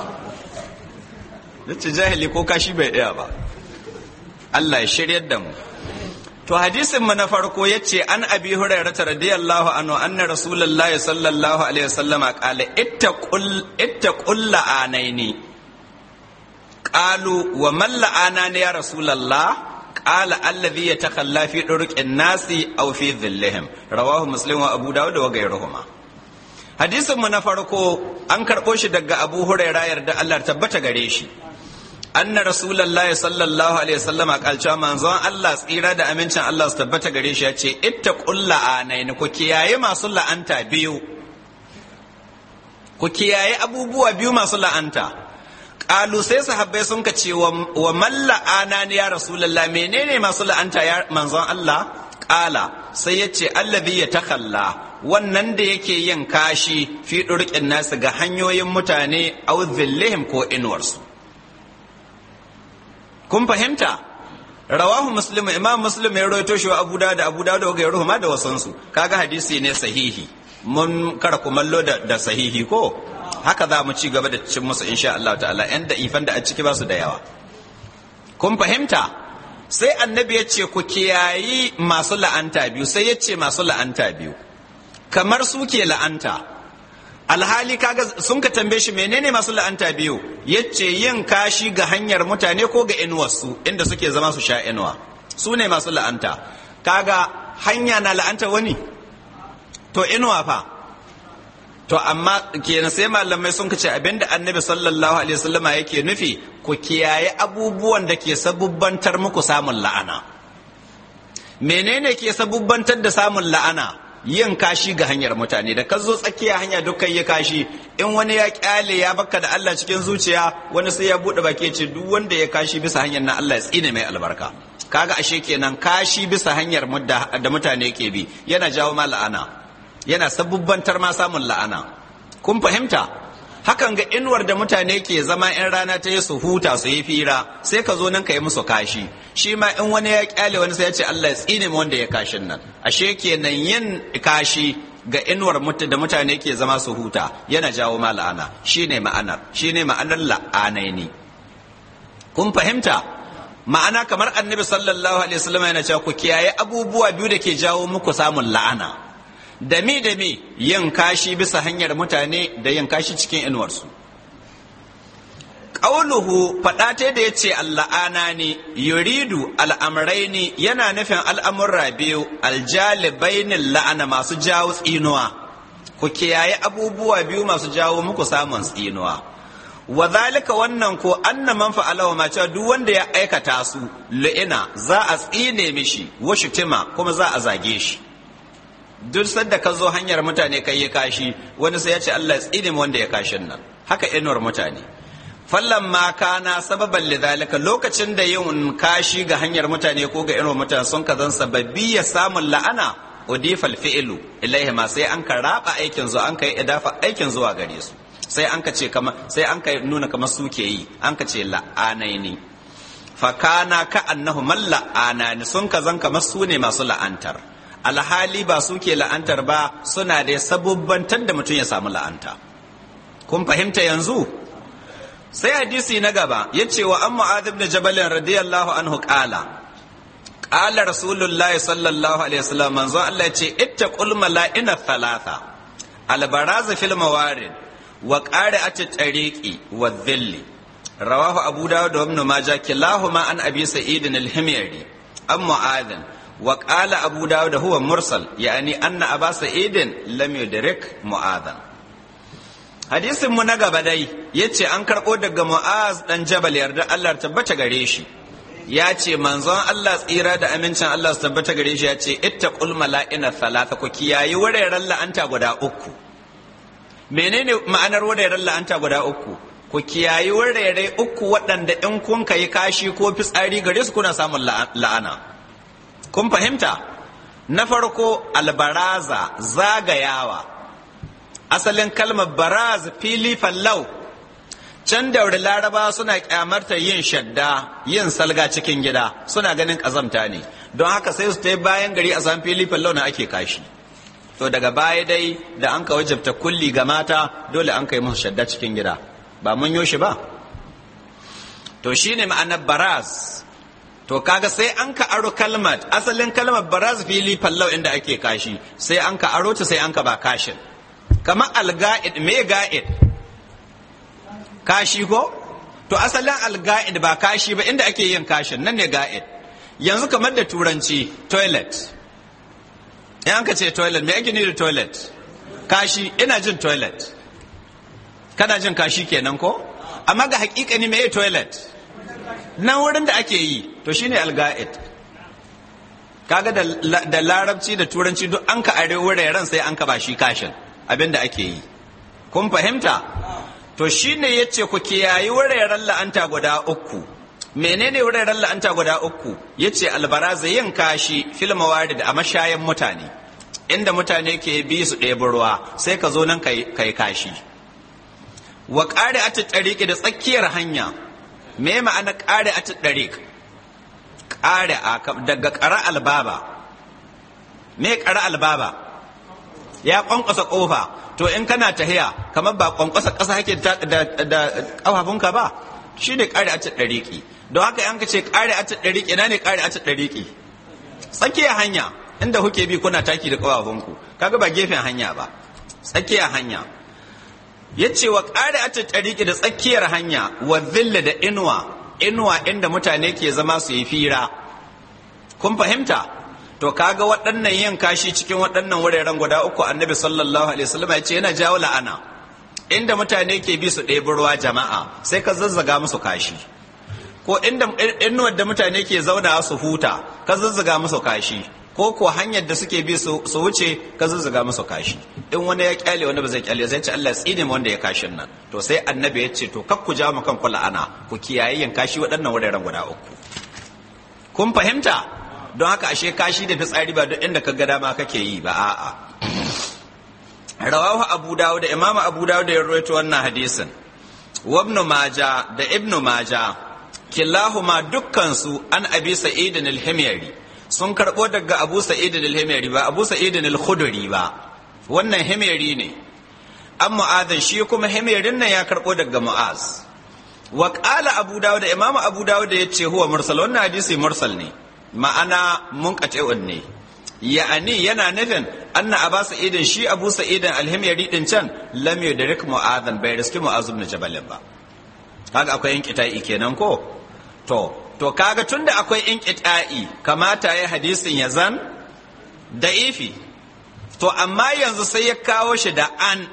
yace jahili ko kashi bai iya ba Allah ya shiryar da mu to hadisin mu na farko yace an abi hurairah radiyallahu anhu anna rasulullahi sallallahu alaihi wasallama qala ittaqul ittaqul la'anaini qalu wa man la'anani ya rasulullah قال الذي يتخلى في طرق الناس او في ظلهم رواه مسلم وابو داود وغيرهما hadisin mu na farko an karɓo shi daga abu huraira yarda Allah tabbata gare shi anna rasulullah sallallahu alaihi wasallam kalcewa manzon Allah tsira da amincin Allah su tabbata gare shi ya ce ittaqul la'anain ku kiyaye masu la'anta biyu ku kiyaye abubuwa biyu masu la'anta Ƙalu sai sahabbai sun ka ce wa man la'ana ne ya Rasulallah menene masu la'anta ya manzon Allah? Ƙala sai ya ce allazi ya takalla wannan da yake yin kashi fi ɗurƙin nasu ga hanyoyin mutane au zillihim ko inuwarsu. Kun fahimta? Rawahu Muslim Imam Muslim ya rawaito shi wa Abu Dawud da Abu Dawud da Gairuhu ma da wasansu. Kaga hadisi ne sahihi. Mun kara kumallo da, da sahihi ko? haka za mu ci gaba da cin musu insha Allah ta'ala yan da ifan da a ciki ba su da yawa kun fahimta sai annabi ya ce ku kiyayi masu la'anta biyu sai ya ce masu la'anta biyu kamar su ke la'anta alhali kaga sun ka tambaye shi menene masu la'anta biyu ya ce yin kashi ga hanyar mutane ko ga inuwarsu inda suke zama su sha inuwa su ne masu la'anta kaga hanya na la'anta wani to inuwa fa to amma kenan sai malamai sun ce abinda annabi sallallahu alaihi wasallama yake nufi ku kiyaye abubuwan da ke sabubbantar muku samun la'ana menene ke sabubbantar da samun la'ana yin kashi ga hanyar mutane da ka zo tsakiya hanya dukkan yi kashi in wani ya kyale ya baka da Allah cikin zuciya wani sai ya bude baki ce duk wanda ya kashi bisa hanyar na Allah ya tsine mai albarka kaga ashe kenan kashi bisa hanyar da mutane ke bi yana jawo ma la'ana yana sabubbantar ma samun la'ana kun fahimta hakan ga inuwar da mutane ke zama in rana ta yi su huta su yi fira sai ka zo nan ka yi musu kashi shi ma in wani ya kyale wani sai ya ce Allah ya tsine mu wanda ya kashin nan ashe kenan yin kashi ga inuwar da mutane ke zama su huta yana jawo ma la'ana shine ma'anar shine ma'anar la'anai ne kun fahimta ma'ana kamar annabi sallallahu alaihi wasallam yana cewa ku kiyaye abubuwa biyu da ke jawo muku samun la'ana da mi da mi yin kashi bisa hanyar mutane da yin kashi cikin inuwarsu ƙauluhu faɗa ta da ya ce alla'ana ne yuridu al'amurai ne yana nufin al'amurra biyu aljalibainin la'ana masu jawo tsinuwa ku kiyaye abubuwa biyu masu jawo muku samun tsinuwa wa zalika wannan ko anna man fa'ala ma cewa duk wanda ya aikata su lu'ina za a tsine mishi wa shutima kuma za a zage shi duk sanda ka zo hanyar mutane kai ya kashi wani sai ya ce Allah ya tsine mu wanda ya kashin nan haka inuwar mutane fallan ma kana sababan lidhalika lokacin da yin kashi ga hanyar mutane ko ga inuwar mutane sun kazan sababbi ya samun la'ana udifal fi'lu ilaihi ma sai an ka raba aikin zuwa an kai idafa aikin zuwa gare su sai an ka ce kama sai an ka nuna kamar su ke yi an ka ce la'anaini fa kana ka annahu man la'anani sun kazan kamar su ne masu la'antar alhali ba su ke la'antar ba suna da sabubbantar da mutum ya samu la'anta kun fahimta yanzu sai hadisi na gaba ya ce wa an mu'adh ibn jabal radiyallahu anhu qala qala rasulullahi sallallahu alaihi wasallam manzo Allah ya ce ittaqul mala'ina thalatha albaraz fil mawarid wa qari'at tariqi wa dhilli rawahu abu dawud wa ibn majah kilahuma an abi sa'id al-himyari an mu'adh وقال أبو داود هو مرسل يعني أن أبا سعيد لم يدرك معاذا hadisin mu na gaba dai yace an karɓo daga Mu'az dan Jabal yarda Allah tabbata gare shi ya ce manzon Allah tsira da amincin Allah su tabbata gare shi ya ce ittaqul mala'ina thalatha ku kiyayi wuraren la'anta guda uku menene ma'anar wuraren la'anta guda uku ku kiyayi wurare uku waɗanda in kun kai kashi ko fitsari gare su kuna samun la'ana kun fahimta na farko albaraza zagayawa asalin kalmar baraz fili fallau can daure laraba suna kyamarta yin shadda yin salga cikin gida suna ganin kazamta ne don haka sai su ta bayan gari a san fili fallau na ake kashi to daga baya dai da an ka wajabta kulli ga mata dole an kai musu shadda cikin gida ba mun yo shi ba to shine ma'anar baraz to kaga sai an ka aro kalmat asalin kalmar baraz fili fallau inda ake kashi sai an ka aro ta sai an ka ba kashin kamar alga'id me ga'id kashi ko to asalin alga'id ba kashi ba inda ake yin kashin nan ne ga'id yanzu kamar da turanci toilet in an ka ce toilet me ake ni da toilet kashi ina jin toilet kana jin kashi kenan ko amma ga hakikani me toilet nan wurin da ake yi to shine alga'id kaga da larabci da turanci duk an ka are wuraren sai an ka ba shi kashin abin da ake yi kun fahimta to shine yace ku kiyayi wuraren la'anta guda uku menene wuraren la'anta guda uku yace albaraza yin kashi fil mawarid a mashayan mutane inda mutane ke bi su ɗebi ruwa sai ka zo nan kai kashi wa ƙari a tariki da tsakiyar hanya me ma'ana ƙari a ɗariƙ ƙari a daga ƙara albaba me ƙara albaba ya ƙwanƙwasa ƙofa to in kana tahiya kamar ba ƙwanƙwasa ƙasa hake da ƙafafunka ba shi ne ƙari a ɗariƙi don haka yanka ce ƙari a ɗariƙi ina ne ƙari a ɗariƙi tsakiyar hanya inda kuke bi kuna taki da ƙafafunku kaga ba gefen hanya ba tsakiyar hanya ya ce wa ƙari a tariki da tsakiyar hanya wa zilla da inuwa inuwa inda mutane ke zama su yi fira kun fahimta to kaga waɗannan yin kashi cikin waɗannan wuraren guda uku annabi sallallahu alaihi wasallam ya ce yana jawo la'ana inda mutane ke bi su ɗebi ruwa jama'a sai ka zazzaga musu kashi ko inda inuwar da mutane ke zauna su huta ka zazzaga musu kashi ko ko hanyar da suke bi su wuce ka zuzzuga musu kashi in wani ya kyale wani ba zai kyale sai ce Allah tsine wanda ya kashin nan to sai annabi ya ce to kak ku ja mu kan kula ana ku kiyaye yin kashi waɗannan wuraren guda uku kun fahimta don haka ashe kashi da fitsari ba duk inda ka ga dama kake yi ba a'a rawahu abu dawud da imamu abu dawud da ya rawaito wannan hadisin wa ibn maja da ibn maja kilahuma dukkan su an abi sa'id al-himyari sun karbo daga abu sa'id al-himyari ba abu sa'id al-khudri ba wannan himyari ne an mu'adhin shi kuma himyarin nan ya karbo daga mu'az wa qala abu dawud da imamu abu dawud ya ce huwa mursal wannan hadisi mursal ne ma'ana munqati'un ne ya'ani yana nufin anna aba sa'idin shi abu sa'idin alhimyari din can lam yudrik mu'adhan bai riski mu'az ibn jabal ba kaga akwai inqita'i kenan ko to to kaga tunda akwai inqita'i kamata ya hadisin ya zan da'ifi to amma yanzu sai ya kawo shi da an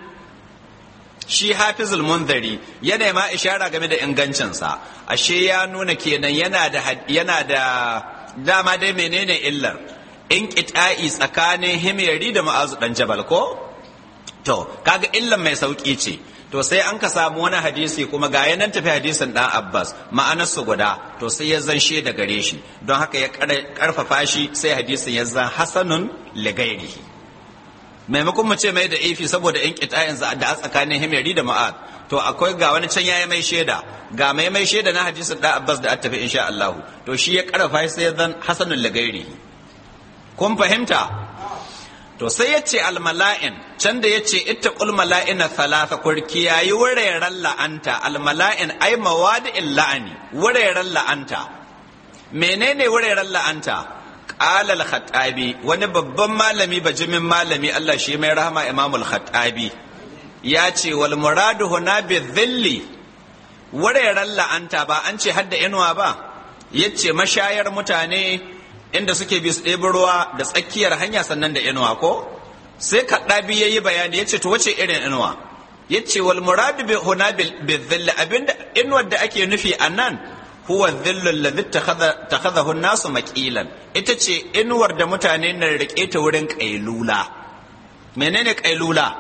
shi hafizul munzari yana ma ishara game da ingancinsa ashe ya nuna kenan yana da yana da dama dai menene illar in ƙita'i tsakanin himyari da ma'azu ɗan jabal ko? To, kaga illan mai sauƙi ce, to sai an ka samu wani hadisi kuma ga yanan tafi hadisin ɗan Abbas ma'anarsu guda, to sai ya zan da gare shi, don haka ya ƙarfafa shi sai hadisin ya zan hasanun ligairihi. Maimakon mu ce mai da ifi saboda in ƙita'in da a tsakanin himyari da ma'ad, to akwai ga wani can yayi mai shaida, ga mai mai shaida na hadisin ɗan Abbas da a tafi insha Allah, to shi ya ƙarfafa shi sai ya zan hasanun ligairihi. kun fahimta to sai ya ce almala'in can da ya ce ita mala'ina thalatha kurki yayi wuraren la'anta almala'in ai mawadi'in la'ani wuraren la'anta menene wuraren la'anta qala al-khattabi wani babban malami bajimin malami Allah shi mai rahama Imam al-khattabi ya ce wal muradu huna bi dhilli wuraren la'anta ba an ce hadda inuwa ba yace mashayar mutane inda suke bi su ɗebi ruwa da tsakiyar hanya sannan da inuwa ko sai kaɗabi ya yi bayani ya ce to wace irin inuwa ya ce wal muradu bi huna bi dhilli abinda inuwar da ake nufi a nan huwa dhillu alladhi takhadahu nasu maqilan ita ce inuwar da mutane na rike ta wurin kailula menene kailula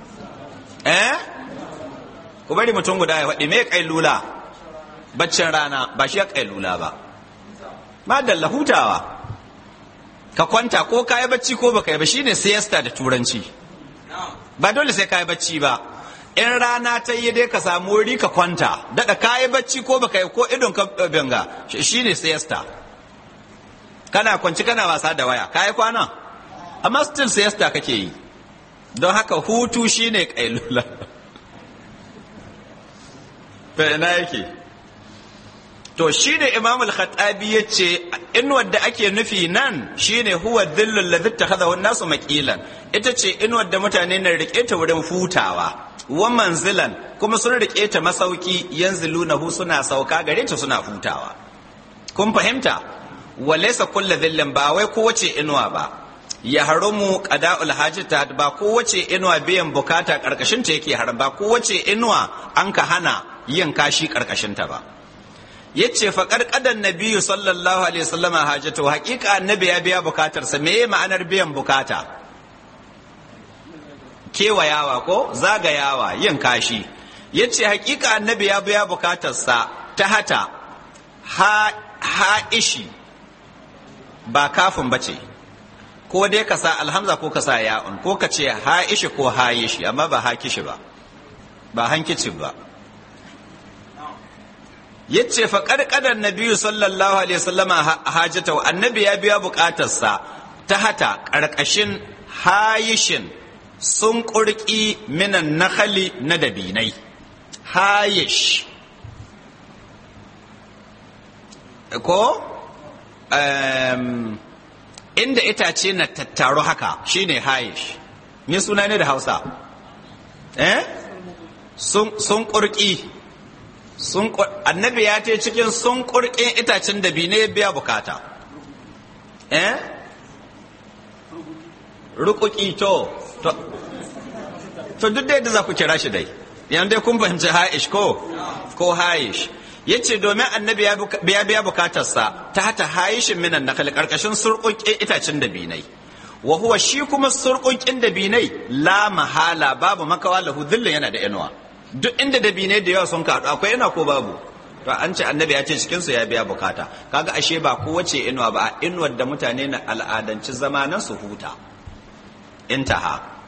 eh ku bari mutum guda ya faɗi me kailula baccin rana ba shi ya kailula ba madalla hutawa ka kwanta ko ka yi bacci ko baka yi ba shine siesta da turanci ba dole sai ka yi bacci ba in rana ta yi dai ka samu wuri ka kwanta daɗa ka yi bacci ko baka yi ko idon ka benga shine siesta kana kwanci kana wasa da waya ka yi kwana amma still siesta kake yi don haka hutu shine kailula fa ina yake to shi ne imam al-khattabi ya ce in wadda ake nufi nan shine huwa dhillul ladhi takhadahu an-nasu maqilan ita ce in wadda mutane na rike ta wurin futawa wa manzilan kuma sun rike ta masauki yanzilunahu suna sauka gare ta suna futawa kun fahimta wa laysa kullu dhillin ba wai kowace inuwa ba ya haramu qada'ul hajata ba kowace inuwa biyan bukata karkashin ta yake haram ba kowace inuwa an ka hana yin kashi karkashin ta ba yace fa karkadan nabiyyu sallallahu alaihi wasallama hajatu haqiqa annabi ya biya bukatarsa me ma'anar biyan bukata kewayawa ko zagayawa yin kashi yace haqiqa annabi ya biya bukatarsa ta hata ha ha'ishi ba kafin bace ko dai ka sa alhamza ko ka sa ya'un ko ka ce ha'ishi ko hayishi amma ba hakishi ba ba hankici ba yace fa karkadan nabiyyu sallallahu alaihi wasallama hajatahu annabi ya biya bukatarsa ta hata karkashin hayishin sun kurki minan nakhali na dabinai hayish ko um, inda itace na tattaro haka shine hayish me suna ne da hausa eh sun kurki sun annabi ya ce cikin sun kurkin itacen da bi ne biya bukata eh rukuki to to duk da yadda za ku kira shi dai yan dai kun fahimci haish ko ko haish yace domin annabi ya biya bukatarsa ta hata haishin minan nakal karkashin surkunkin itacen da binai wa huwa shi kuma surkunkin da binai la mahala babu makawa lahu dhillin yana da inuwa duk inda dabinai da yawa sun kaɗu akwai yana ko babu to an ce annabi ya ce cikinsu ya biya bukata kaga ashe ba kowace inuwa ba inuwar da mutane na al'adanci zamanin su huta intaha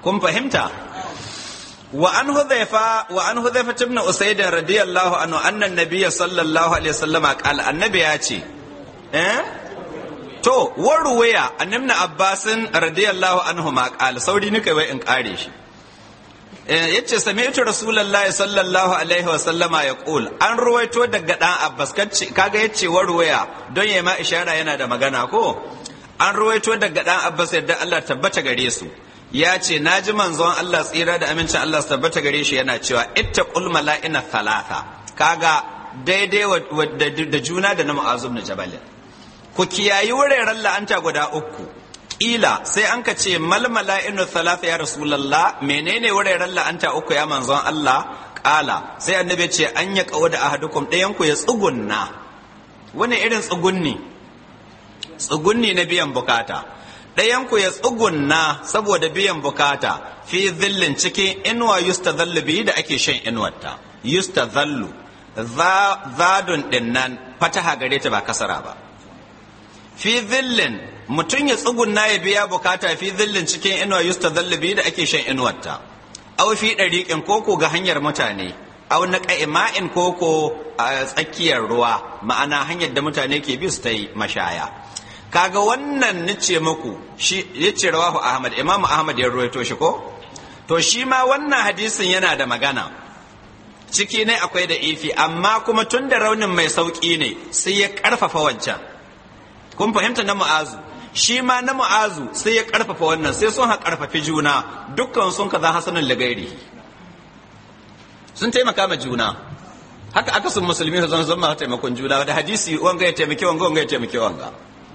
kun fahimta wa an hudhaifa wa an hudhaifa ibn usayd radiyallahu anhu anna an-nabiy sallallahu alaihi wasallam qala annabi ya ce eh to waruwaya annabna abbasin radiyallahu anhu ma qala sauri nika wai in kare shi yace sami'tu rasulullahi sallallahu alaihi wa sallama yaqul an ruwaito daga dan abbas kaga yace waruwaya don yayi ma ishara yana da magana ko an ruwaito daga dan abbas yadda Allah tabbata gare su ya ce na ji manzon Allah tsira da amincin Allah su tabbata gare shi yana cewa ittaqul mala'ina thalatha kaga daidai da juna da na mu'azum na jabalin ku kiyayi wuraren la'anta guda uku ƙila sai an ka ce malmala inu thalatha ya rasulallah menene wuraren la'anta uku ya manzon Allah ƙala sai annabi ce an ya kawo da ahadukum ɗayan ku ya tsugunna wani irin tsugunni tsugunni na biyan bukata ɗayan ku ya tsugunna saboda biyan bukata fi zillin cikin inuwa yustadhallu biyu da ake shan inuwarta yustadhallu zadun dinnan fataha gare ta ba kasara ba fi zillin mutum ya tsugunna ya biya bukata fi zillin cikin inuwa yusta zallabi da ake shan inuwarta au fi ɗariƙin koko ga hanyar mutane au na ƙa'ima'in koko a tsakiyar ruwa ma'ana hanyar da mutane ke bi su ta yi mashaya kaga wannan nace muku shi yace rawahu ahmad imam ahmad ya ruwaito shi ko to shi ma wannan hadisin yana da magana ciki ne akwai da ifi amma kuma tun da raunin mai sauƙi ne sai ya ƙarfafa wancan kun fahimta na mu'azu shi ma na mu'azu sai ya karfafa wannan sai sun ha karfafi juna dukkan sun kaza hasanin lagairi sun taimaka ma juna haka aka sun musulmi su zama zama taimakon juna da hadisi wanga ya taimake wanga wanga ya taimake wanga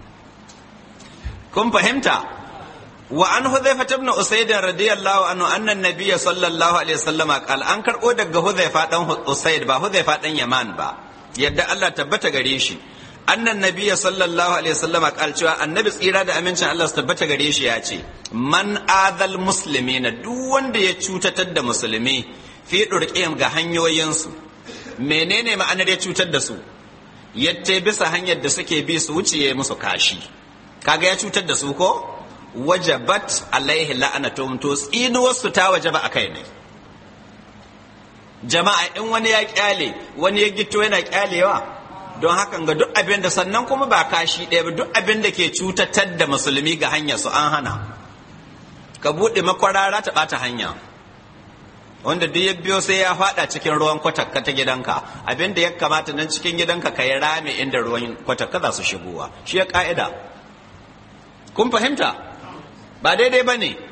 kun fahimta wa an hudhaifa ibn usayd radiyallahu anhu anna an-nabiy sallallahu alaihi wasallam qala an karbo daga hudhaifa dan usayd ba hudhaifa dan yaman ba yadda Allah tabbata gare shi annan nabiya sallallahu alaihi wasallama kal cewa annabi tsira da amincin Allah su tabbata gare shi ya ce man adal muslimina duk wanda ya cutatar da musulmi fi durqiyam ga hanyoyinsu menene ma'anar ya cutar da su yatte bisa hanyar da suke bi su wuce ya musu kashi kaga ya cutar da su ko wajabat alaihi la'anatum to tsinuwar su ta wajaba akai ne jama'a in wani ya kyale wani ya gito yana kyalewa don hakan ga duk abin da sannan kuma ba kashi ɗaya ba duk abin da ke cutatar da musulmi ga hanyar su an hana ka buɗe makwarara ta ɓata hanya wanda duk ya biyo sai ya faɗa cikin ruwan kwatakka ta gidanka abin da ya kamata nan cikin gidanka ka yi rame inda ruwan kwatakka za su shigowa shi ya ƙa'ida kun fahimta ba daidai ba ne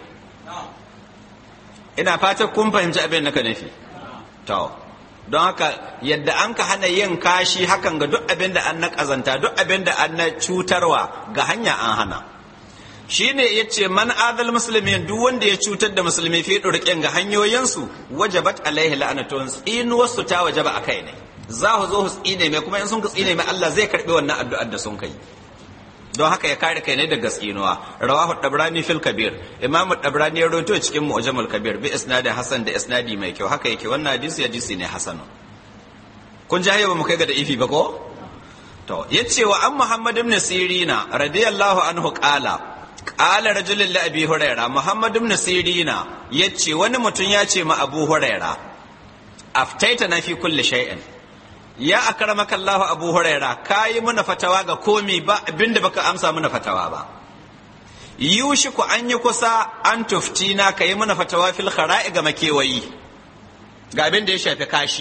ina fatan kun fahimci abin da ka nufi to don haka yadda an ka hana yin kashi hakan ga duk abin da an na ƙazanta duk abin da an na cutarwa ga hanya an hana shi ne ya ce man adal musulmi duk wanda ya cutar da musulmi fi ɗurƙin ga hanyoyinsu wajabat alaihi la'anatun tsinuwarsu ta wajaba a kai ne za ku zo su tsine mai kuma in sun ka tsine mai Allah zai karɓi wannan addu'ar da sun kai don haka ya kare kai ne daga tsinuwa rawahu dabrani fil kabir imamu dabrani ya rawaito cikin mu'jamul kabir bi isnadin hasan da isnadi mai kyau haka yake wannan hadisi hadisi ne hasan kun ji ba mu kai ga da ifi ba ko to yace wa an muhammad ibn sirina radiyallahu anhu qala qala rajulun li abi huraira muhammad ibn sirina yace wani mutum ya ce ma abu huraira aftaita na fi kulli shay'in ya akramaka Allah Abu Huraira kayi muna fatawa ga komi ba abinda baka amsa muna fatawa ba yushi ku an yi kusa an tuftina ka yi muna fatawa fil khara'i ga makewayi ga abin da ya shafi kashi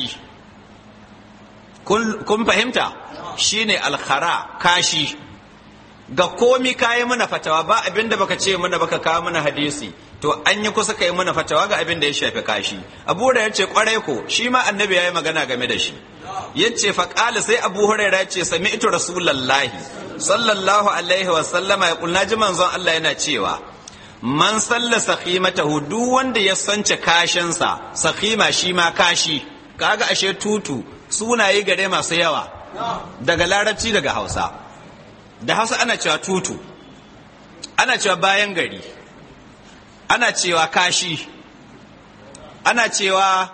kun fahimta shine alkhara kashi ga komi kayi muna fatawa ba abin da baka ce muna baka kawo muna hadisi to an yi kusa kai muna fatawa ga abin da ya shafi kashi abu da ya ce kwarai ko shi ma annabi ya yi magana game da shi yace fa qala sai abu huraira yace sami'tu rasulullahi sallallahu alaihi wa sallama ya kulna ji manzon Allah yana cewa man salla sakhimatahu duk wanda ya sance kashinsa sakhima shi ma kashi kaga ashe tutu sunaye gare masu yawa daga larabci daga hausa da hausa ana cewa tutu ana cewa bayan gari ana cewa kashi ana cewa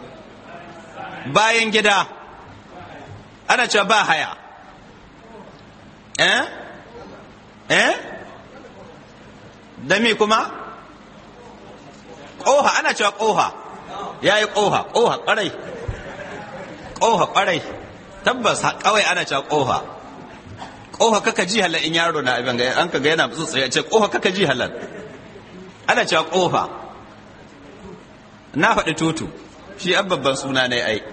bayan gida ana cewa ba haya eh eh da me kuma ƙoha ana cewa ƙoha ya yi ƙoha ƙoha ƙwarai ƙoha ƙwarai tabbas kawai ana cewa ƙoha ƙoha kaka ji halal in yaro na abin ga an ka ga yana tsutsu ya ce ƙoha kaka ji halal ana cewa ƙoha na faɗi tutu shi an babban suna ne ai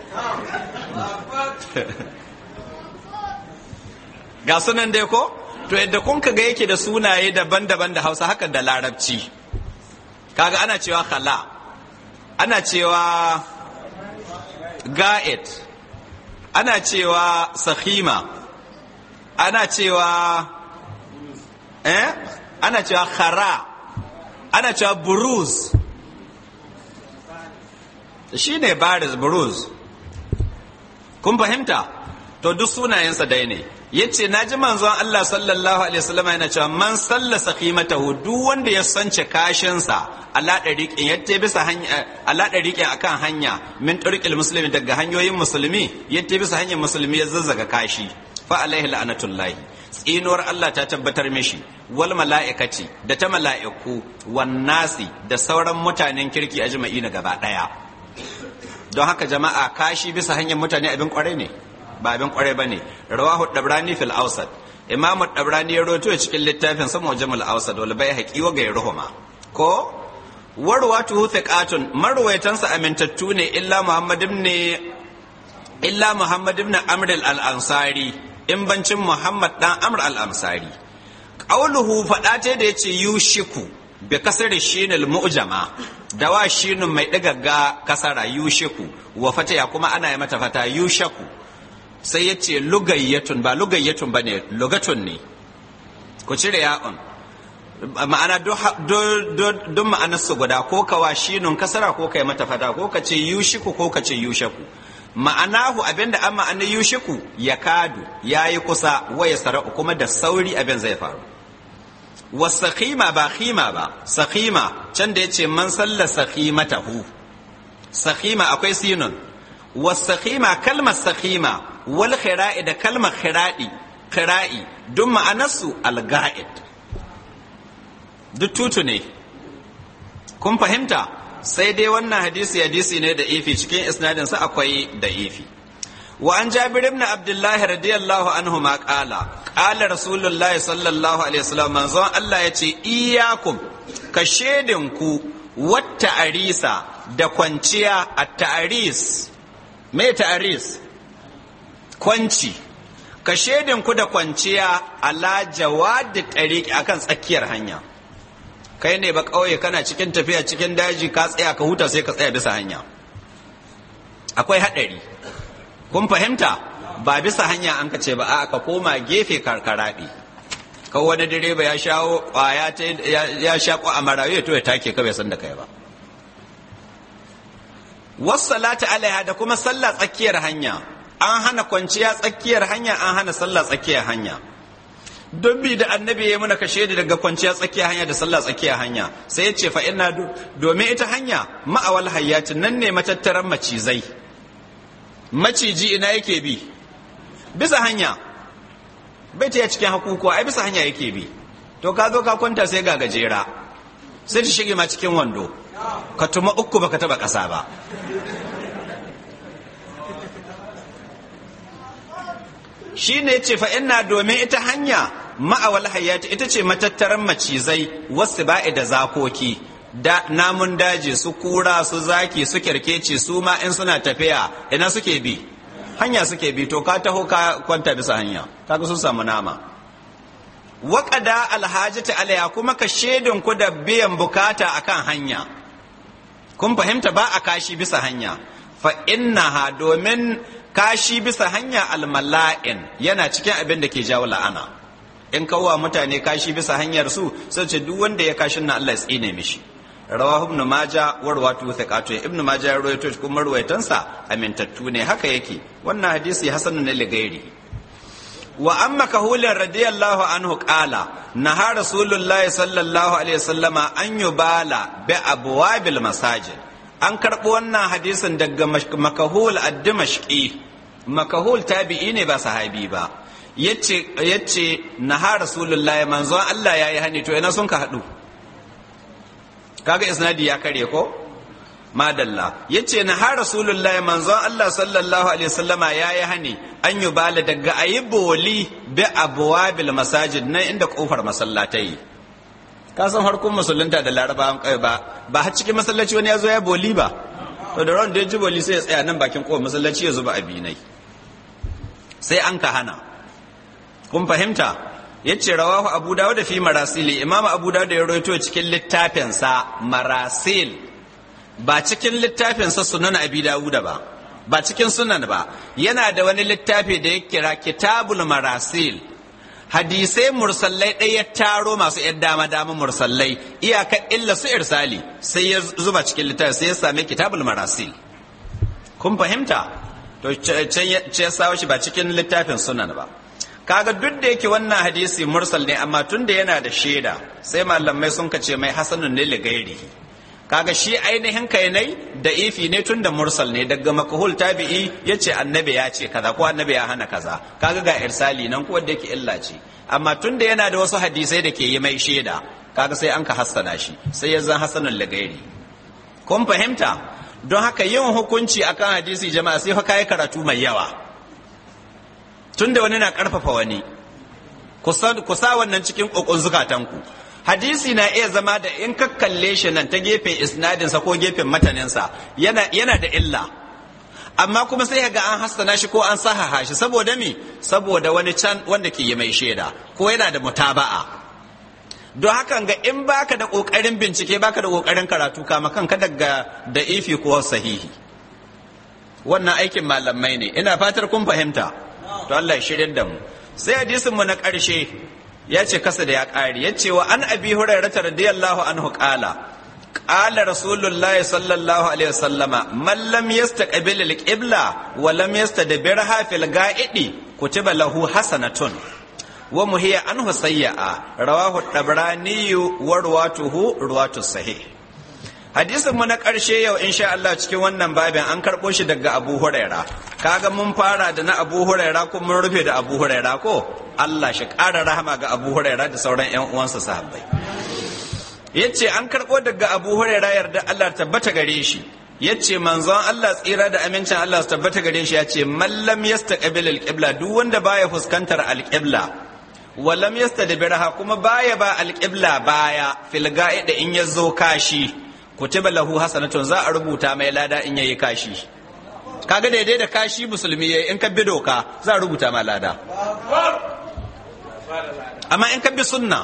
ga sunan dai ko to yadda kun ga yake da sunaye daban-daban da hausa haka da larabci kaga ana cewa khala ana cewa ga'id ana cewa sahima ana cewa eh ana cewa khara ana cewa buruz shi ne baris buruz kun fahimta to duk sunayensa dai ne ya ce na ji manzon Allah sallallahu alaihi wasallam yana cewa man salla sakhimatahu duk wanda ya sance kashinsa ala dariqin yatte bisa hanya ala dariqin akan hanya min tariqil muslimi daga hanyoyin musulmi yatte bisa hanyar musulmi ya zazzaga kashi fa alaihi la'natullahi tsinuwar Allah ta tabbatar mishi wal mala'ikati da ta mala'iku wan nasi da sauran mutanen kirki a na gaba daya don haka jama'a kashi bisa hanyar mutane abin kwarai ne ba abin kwarai ba ne rawahu dabrani fil ausad imam dabrani ya roto cikin littafin sa mujamul ausad wal bai haqi wa gairuhuma ko warwatu thiqatun marwayatan sa amintattu ne illa muhammad ibn illa muhammad ibn amr al ansari in bancin muhammad dan amr al ansari qauluhu fada ta da yace yushiku bi kasar shinil mu'jama dawa shinun mai digagga kasara yushiku wa fataya kuma ana yi mata fata yushaku sai ya ce lugayyatun ba lugayyatun ba ne lugatun ne ku cire ya'un ma'ana duk ma'anarsu guda ko kawa shinun kasara ko kai mata fata ko ka ce yushiku ko ka ce yushaku ma'anahu abinda an ma'anar yushiku ya kadu ya yi kusa waya sara'u kuma da sauri abin zai faru wasakima ba khima ba sakima can da ya ce man salla sakimatahu sakima akwai sinun wasakima kalmar sakima wal khira'i da kalmar khira'i khira'i duk ma'anarsu alga'id duk tutu ne kun fahimta sai dai wannan hadisi hadisi ne da ifi cikin isnadin sa akwai da ifi wa an jabir ibn abdullah radiyallahu anhu ma qala qala rasulullahi sallallahu alaihi wasallam manzon Allah yace iyyakum ka ku wata arisa da kwanciya at ta'aris me ta'aris kwanci ka ku da kwanciya ala jawadi tariqi akan tsakiyar hanya kai ne ba kauye kana cikin tafiya cikin daji ka tsaya ka huta sai ka tsaya bisa hanya akwai hadari kun fahimta ba bisa hanya an ka ce ba a ka koma gefe karkaraɗi ka wani direba ya shawo kwaya ya sha kwa amarawe to ya take ka bai san da kai ba wassalatu alaiha da kuma sallah tsakiyar hanya an hana kwanciya tsakiyar hanya an hana sallah tsakiyar hanya don bi da annabi ya muna kashe da daga kwanciya tsakiyar hanya da sallah tsakiyar hanya sai ya ce fa ina domin ita hanya ma'awal hayyatin nan ne matattaran macizai maciji ina yake bi bisa hanya bai ta cikin hakukuwa ai bisa hanya yake bi to ka zo ka kwanta sai ga gajera sai ta shige ma cikin wando ka tuma uku baka taba ƙasa ba shi ne ce fa ina domin ita hanya ma'awal hayati ita ce matattaran macizai wasu ba'i da zakoki da namun daji su kura su zaki su kirkeci su ma in suna tafiya ina suke bi hanya suke bi to ka taho ka kwanta bisa hanya kaga sun samu nama waƙada alhajati alaiha kuma ka shedin ku da biyan bukata akan hanya kun fahimta ba a kashi bisa hanya fa innaha domin kashi bisa hanya almala'in yana cikin abin da ke jawo la'ana in kawwa mutane kashi bisa hanyar su sai ce duk wanda ya kashin na Allah ya tsine mishi rawahu ibn maja warwatu thiqatu ibn maja ya rawaito kuma ruwaitansa amintattu ne haka yake wannan hadisi hasanun ne gairi wa amma kahulin radiyallahu anhu qala naha rasulullahi sallallahu alaihi wasallama an yubala bi abwabil masajid an karɓi wannan hadisin daga makahul ad-dimashqi makahul tabi'i ne ba sahabi ba yace yace naha rasulullahi manzon Allah yayi hani to ina sun ka hadu kaga isnadi ya kare ko madalla yace na har rasulullahi manzon Allah sallallahu alaihi wasallama yayi hani an yi bala daga ayi boli bi abwabil masajid nan inda kofar masallatai ka san harkun musulunta da larabawan kai ba ba har cikin masallaci wani ya zo ya boli ba to da ran da ya ji boli sai ya tsaya nan bakin kofar masallaci ya zuba abinai sai an ka hana kun fahimta yace rawahu abu dawud fi marasili imamu abu dawud ya rawaito cikin littafinsa marasil ba cikin littafinsa sunan abi dawuda ba ba cikin sunan ba yana da wani littafi da ya kira kitabul marasil hadisai mursallai ɗaya ya taro masu yan dama dama mursallai iyaka illa su irsali sai ya zuba cikin littafi sai ya same kitabul marasil kun fahimta to can ya sawo shi ba cikin littafin sunan ba kaga duk da yake wannan hadisi mursal ne amma tun da yana da shaida sai malamai sun kace mai hasanun ne ligairihi kaga shi ainihin kai nai da ifi ne tun da mursal ne daga makahul tabi'i ya ce annabi ya ce kaza ko annabi ya hana kaza kaga ga irsali nan ko da yake illa ce amma tun da yana da wasu hadisai da ke yi mai shaida kaga sai an ka hassana shi sai ya zan hasanun ligairi kun fahimta don haka yin hukunci akan hadisi jama'a sai fa kai karatu mai yawa tunda wani na karfafa wani ku sa wannan cikin kokon zukatanku hadisi na iya zama da in ka kalle shi nan ta gefen isnadinsa ko gefen mataninsa yana, yana da illa amma kuma sai ga an hassana shi ko an sahaha shi saboda mi saboda wani can wanda ke yi mai shaida ko yana da mutaba'a don hakan ga in baka da kokarin bincike baka da kokarin karatu kama kanka daga da ifi ko sahihi wannan aikin malamai ne ina fatar kun fahimta to Allah ya shirya da mu sai hadisin mu na ƙarshe ya ce kasa da ya ƙari ya ce wa an abi hurairah radiyallahu anhu qala qala rasulullahi sallallahu alaihi wasallama man lam yastaqbil al-qibla wa lam yastadbirha fil ga'idi kutiba lahu hasanatun wa muhiya anhu sayya'a rawahu tabrani wa ruwatuhu ruwatu sahih hadisin mu na ƙarshe yau insha Allah cikin wannan babin an karɓo shi daga Abu Huraira kaga mun fara da na Abu Huraira ko mun rufe da Abu Huraira ko Allah shi ƙara rahama ga Abu Huraira da sauran ƴan uwansa sahabbai yace an karɓo daga Abu Huraira yarda Allah tabbata gare shi yace manzon Allah tsira da amincin Allah su tabbata gare shi yace mallam yastaqbil alqibla duk wanda baya fuskantar alqibla walam yastadbirha kuma baya ba alqibla baya fil ga'ida in yazo kashi kutiba lahu hasanatun za a rubuta mai lada in yayi kashi kaga daidai da kashi musulmi yayi in ka bi doka za a rubuta ma lada amma in ka bi sunna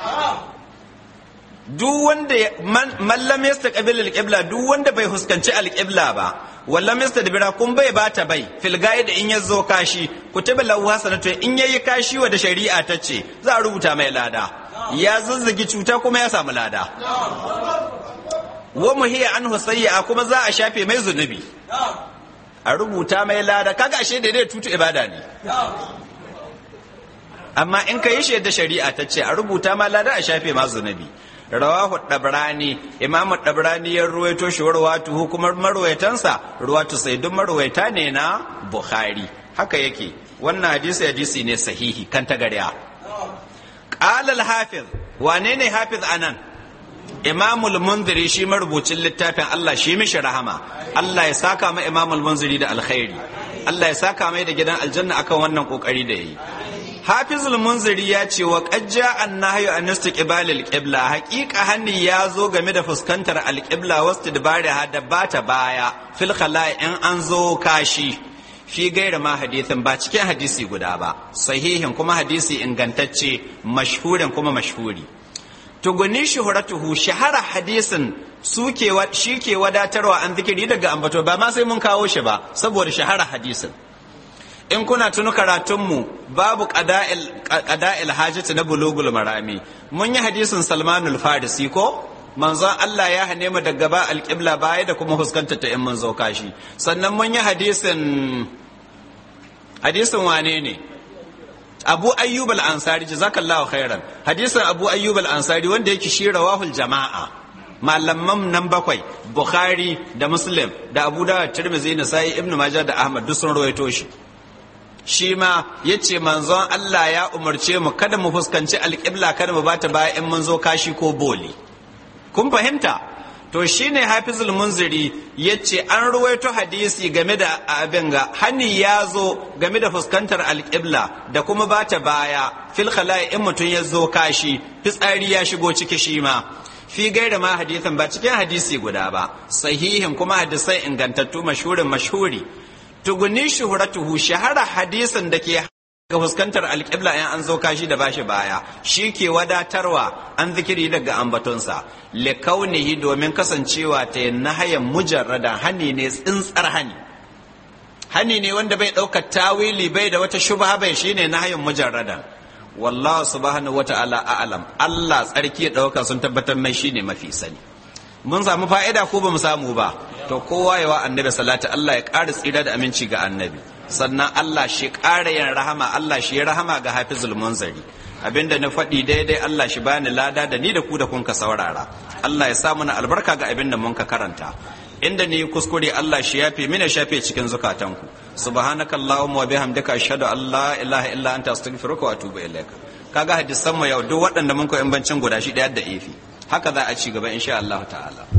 duk wanda man lam yastaqbil alqibla duk wanda bai huskanci alqibla ba walla yastadbira kun bai bata bai fil da in yazo kashi kutiba lahu hasanatun in yayi kashi wa da shari'a ta ce za a rubuta mai lada ya zazzagi cuta kuma ya samu lada wa muhiya an husayya kuma za a shafe mai zunubi a rubuta mai lada kaga ashe da dai tutu ibada ne amma in ka yi shaida shari'a ta ce a rubuta ma lada a shafe ma zunubi rawahu dabrani imamu dabrani ya ruwaito shi warwatu kuma marwaitansa ruwatu sai duk marwaita ne na bukhari haka yake wannan hadisi hadisi ne sahihi kan tagarya qala al-hafiz wane ne hafiz anan imamul munziri shi marubucin littafin Allah shi mishi rahama Allah ya saka ma imamul munziri da alkhairi Allah ya saka mai da gidan aljanna akan wannan kokari da yi Hafizul Munziri ya ce wa qajja annahyu an istiqbal al-qibla haqiqa hanni ya zo game da fuskantar al-qibla wastidbariha da bata baya fil khala'i in an zo kashi fi gaira ma hadithin ba cikin hadisi guda ba sahihin kuma hadisi ingantacce mashhurin kuma mashhuri tuguni shuhuratuhu shahara hadisin suke shi ke wadatarwa an zikiri daga ambato ba ma sai mun kawo shi ba saboda shahara hadisin in kuna tunu karatunmu babu qada'il hajati na bulugul marami mun yi hadisin salmanul farisi ko manzon Allah ya hane mu daga ba alƙibla baya da kuma huskanta ta in mun zo kashi sannan mun yi hadisin hadisin wane ne abu ayyub al-ansari jazakallahu khairan hadisin abu ayyub al-ansari wanda yake shi rawahul jama'a malaman nan bakwai bukhari da muslim da abu dawud tirmidhi nasai ibnu majah da ahmad duk sun rawaito shi shi ma yace manzon Allah ya umarce mu kada mu fuskanci alƙibla kada mu bata baya in mun zo kashi ko boli kun fahimta to shine hafizul munziri ya ce an ruwaito hadisi game da abin ga hani ya zo game da fuskantar alƙibla da kuma ba ta baya fil khala'i in mutum ya zo kashi fitsari ya shigo ciki shi ma fi gaira ma hadisin ba cikin hadisi guda ba sahihin kuma hadisai ingantattu mashhurin mashhuri tuguni shuhratuhu shahara hadisin da ke ga fuskantar alƙibla in an zo kashi da bashi baya shi ke wadatarwa an zikiri daga ambatonsa likaunihi domin kasancewa ta yin nahayan mujarradan hani ne tsintsar hani hani ne wanda bai ɗaukar tawili bai da wata shubha bai shine nahayan mujarradan wallahu subhanahu wata'ala a'lam Allah tsarki ya ɗauka sun tabbatar mai shine mafi sani mun samu fa'ida ko ba mu samu ba to kowa yawa annabi salati Allah ya ƙara tsira da aminci ga annabi sannan Allah shi ƙara yin rahama Allah shi ya rahama ga hafizul munzari abinda na faɗi daidai Allah shi bani lada da ni da ku da kun ka saurara Allah ya sa mana albarka ga abinda mun ka karanta inda ni kuskure Allah shi yafe mina shafe cikin zukatanku subhanaka allahumma wa bihamdika ashhadu an la ilaha illa anta astaghfiruka wa atubu ilaika kaga hadisan mu yau duk waɗanda mun ko in bancin guda shi ɗaya da ifi haka za a ci gaba insha Allah ta'ala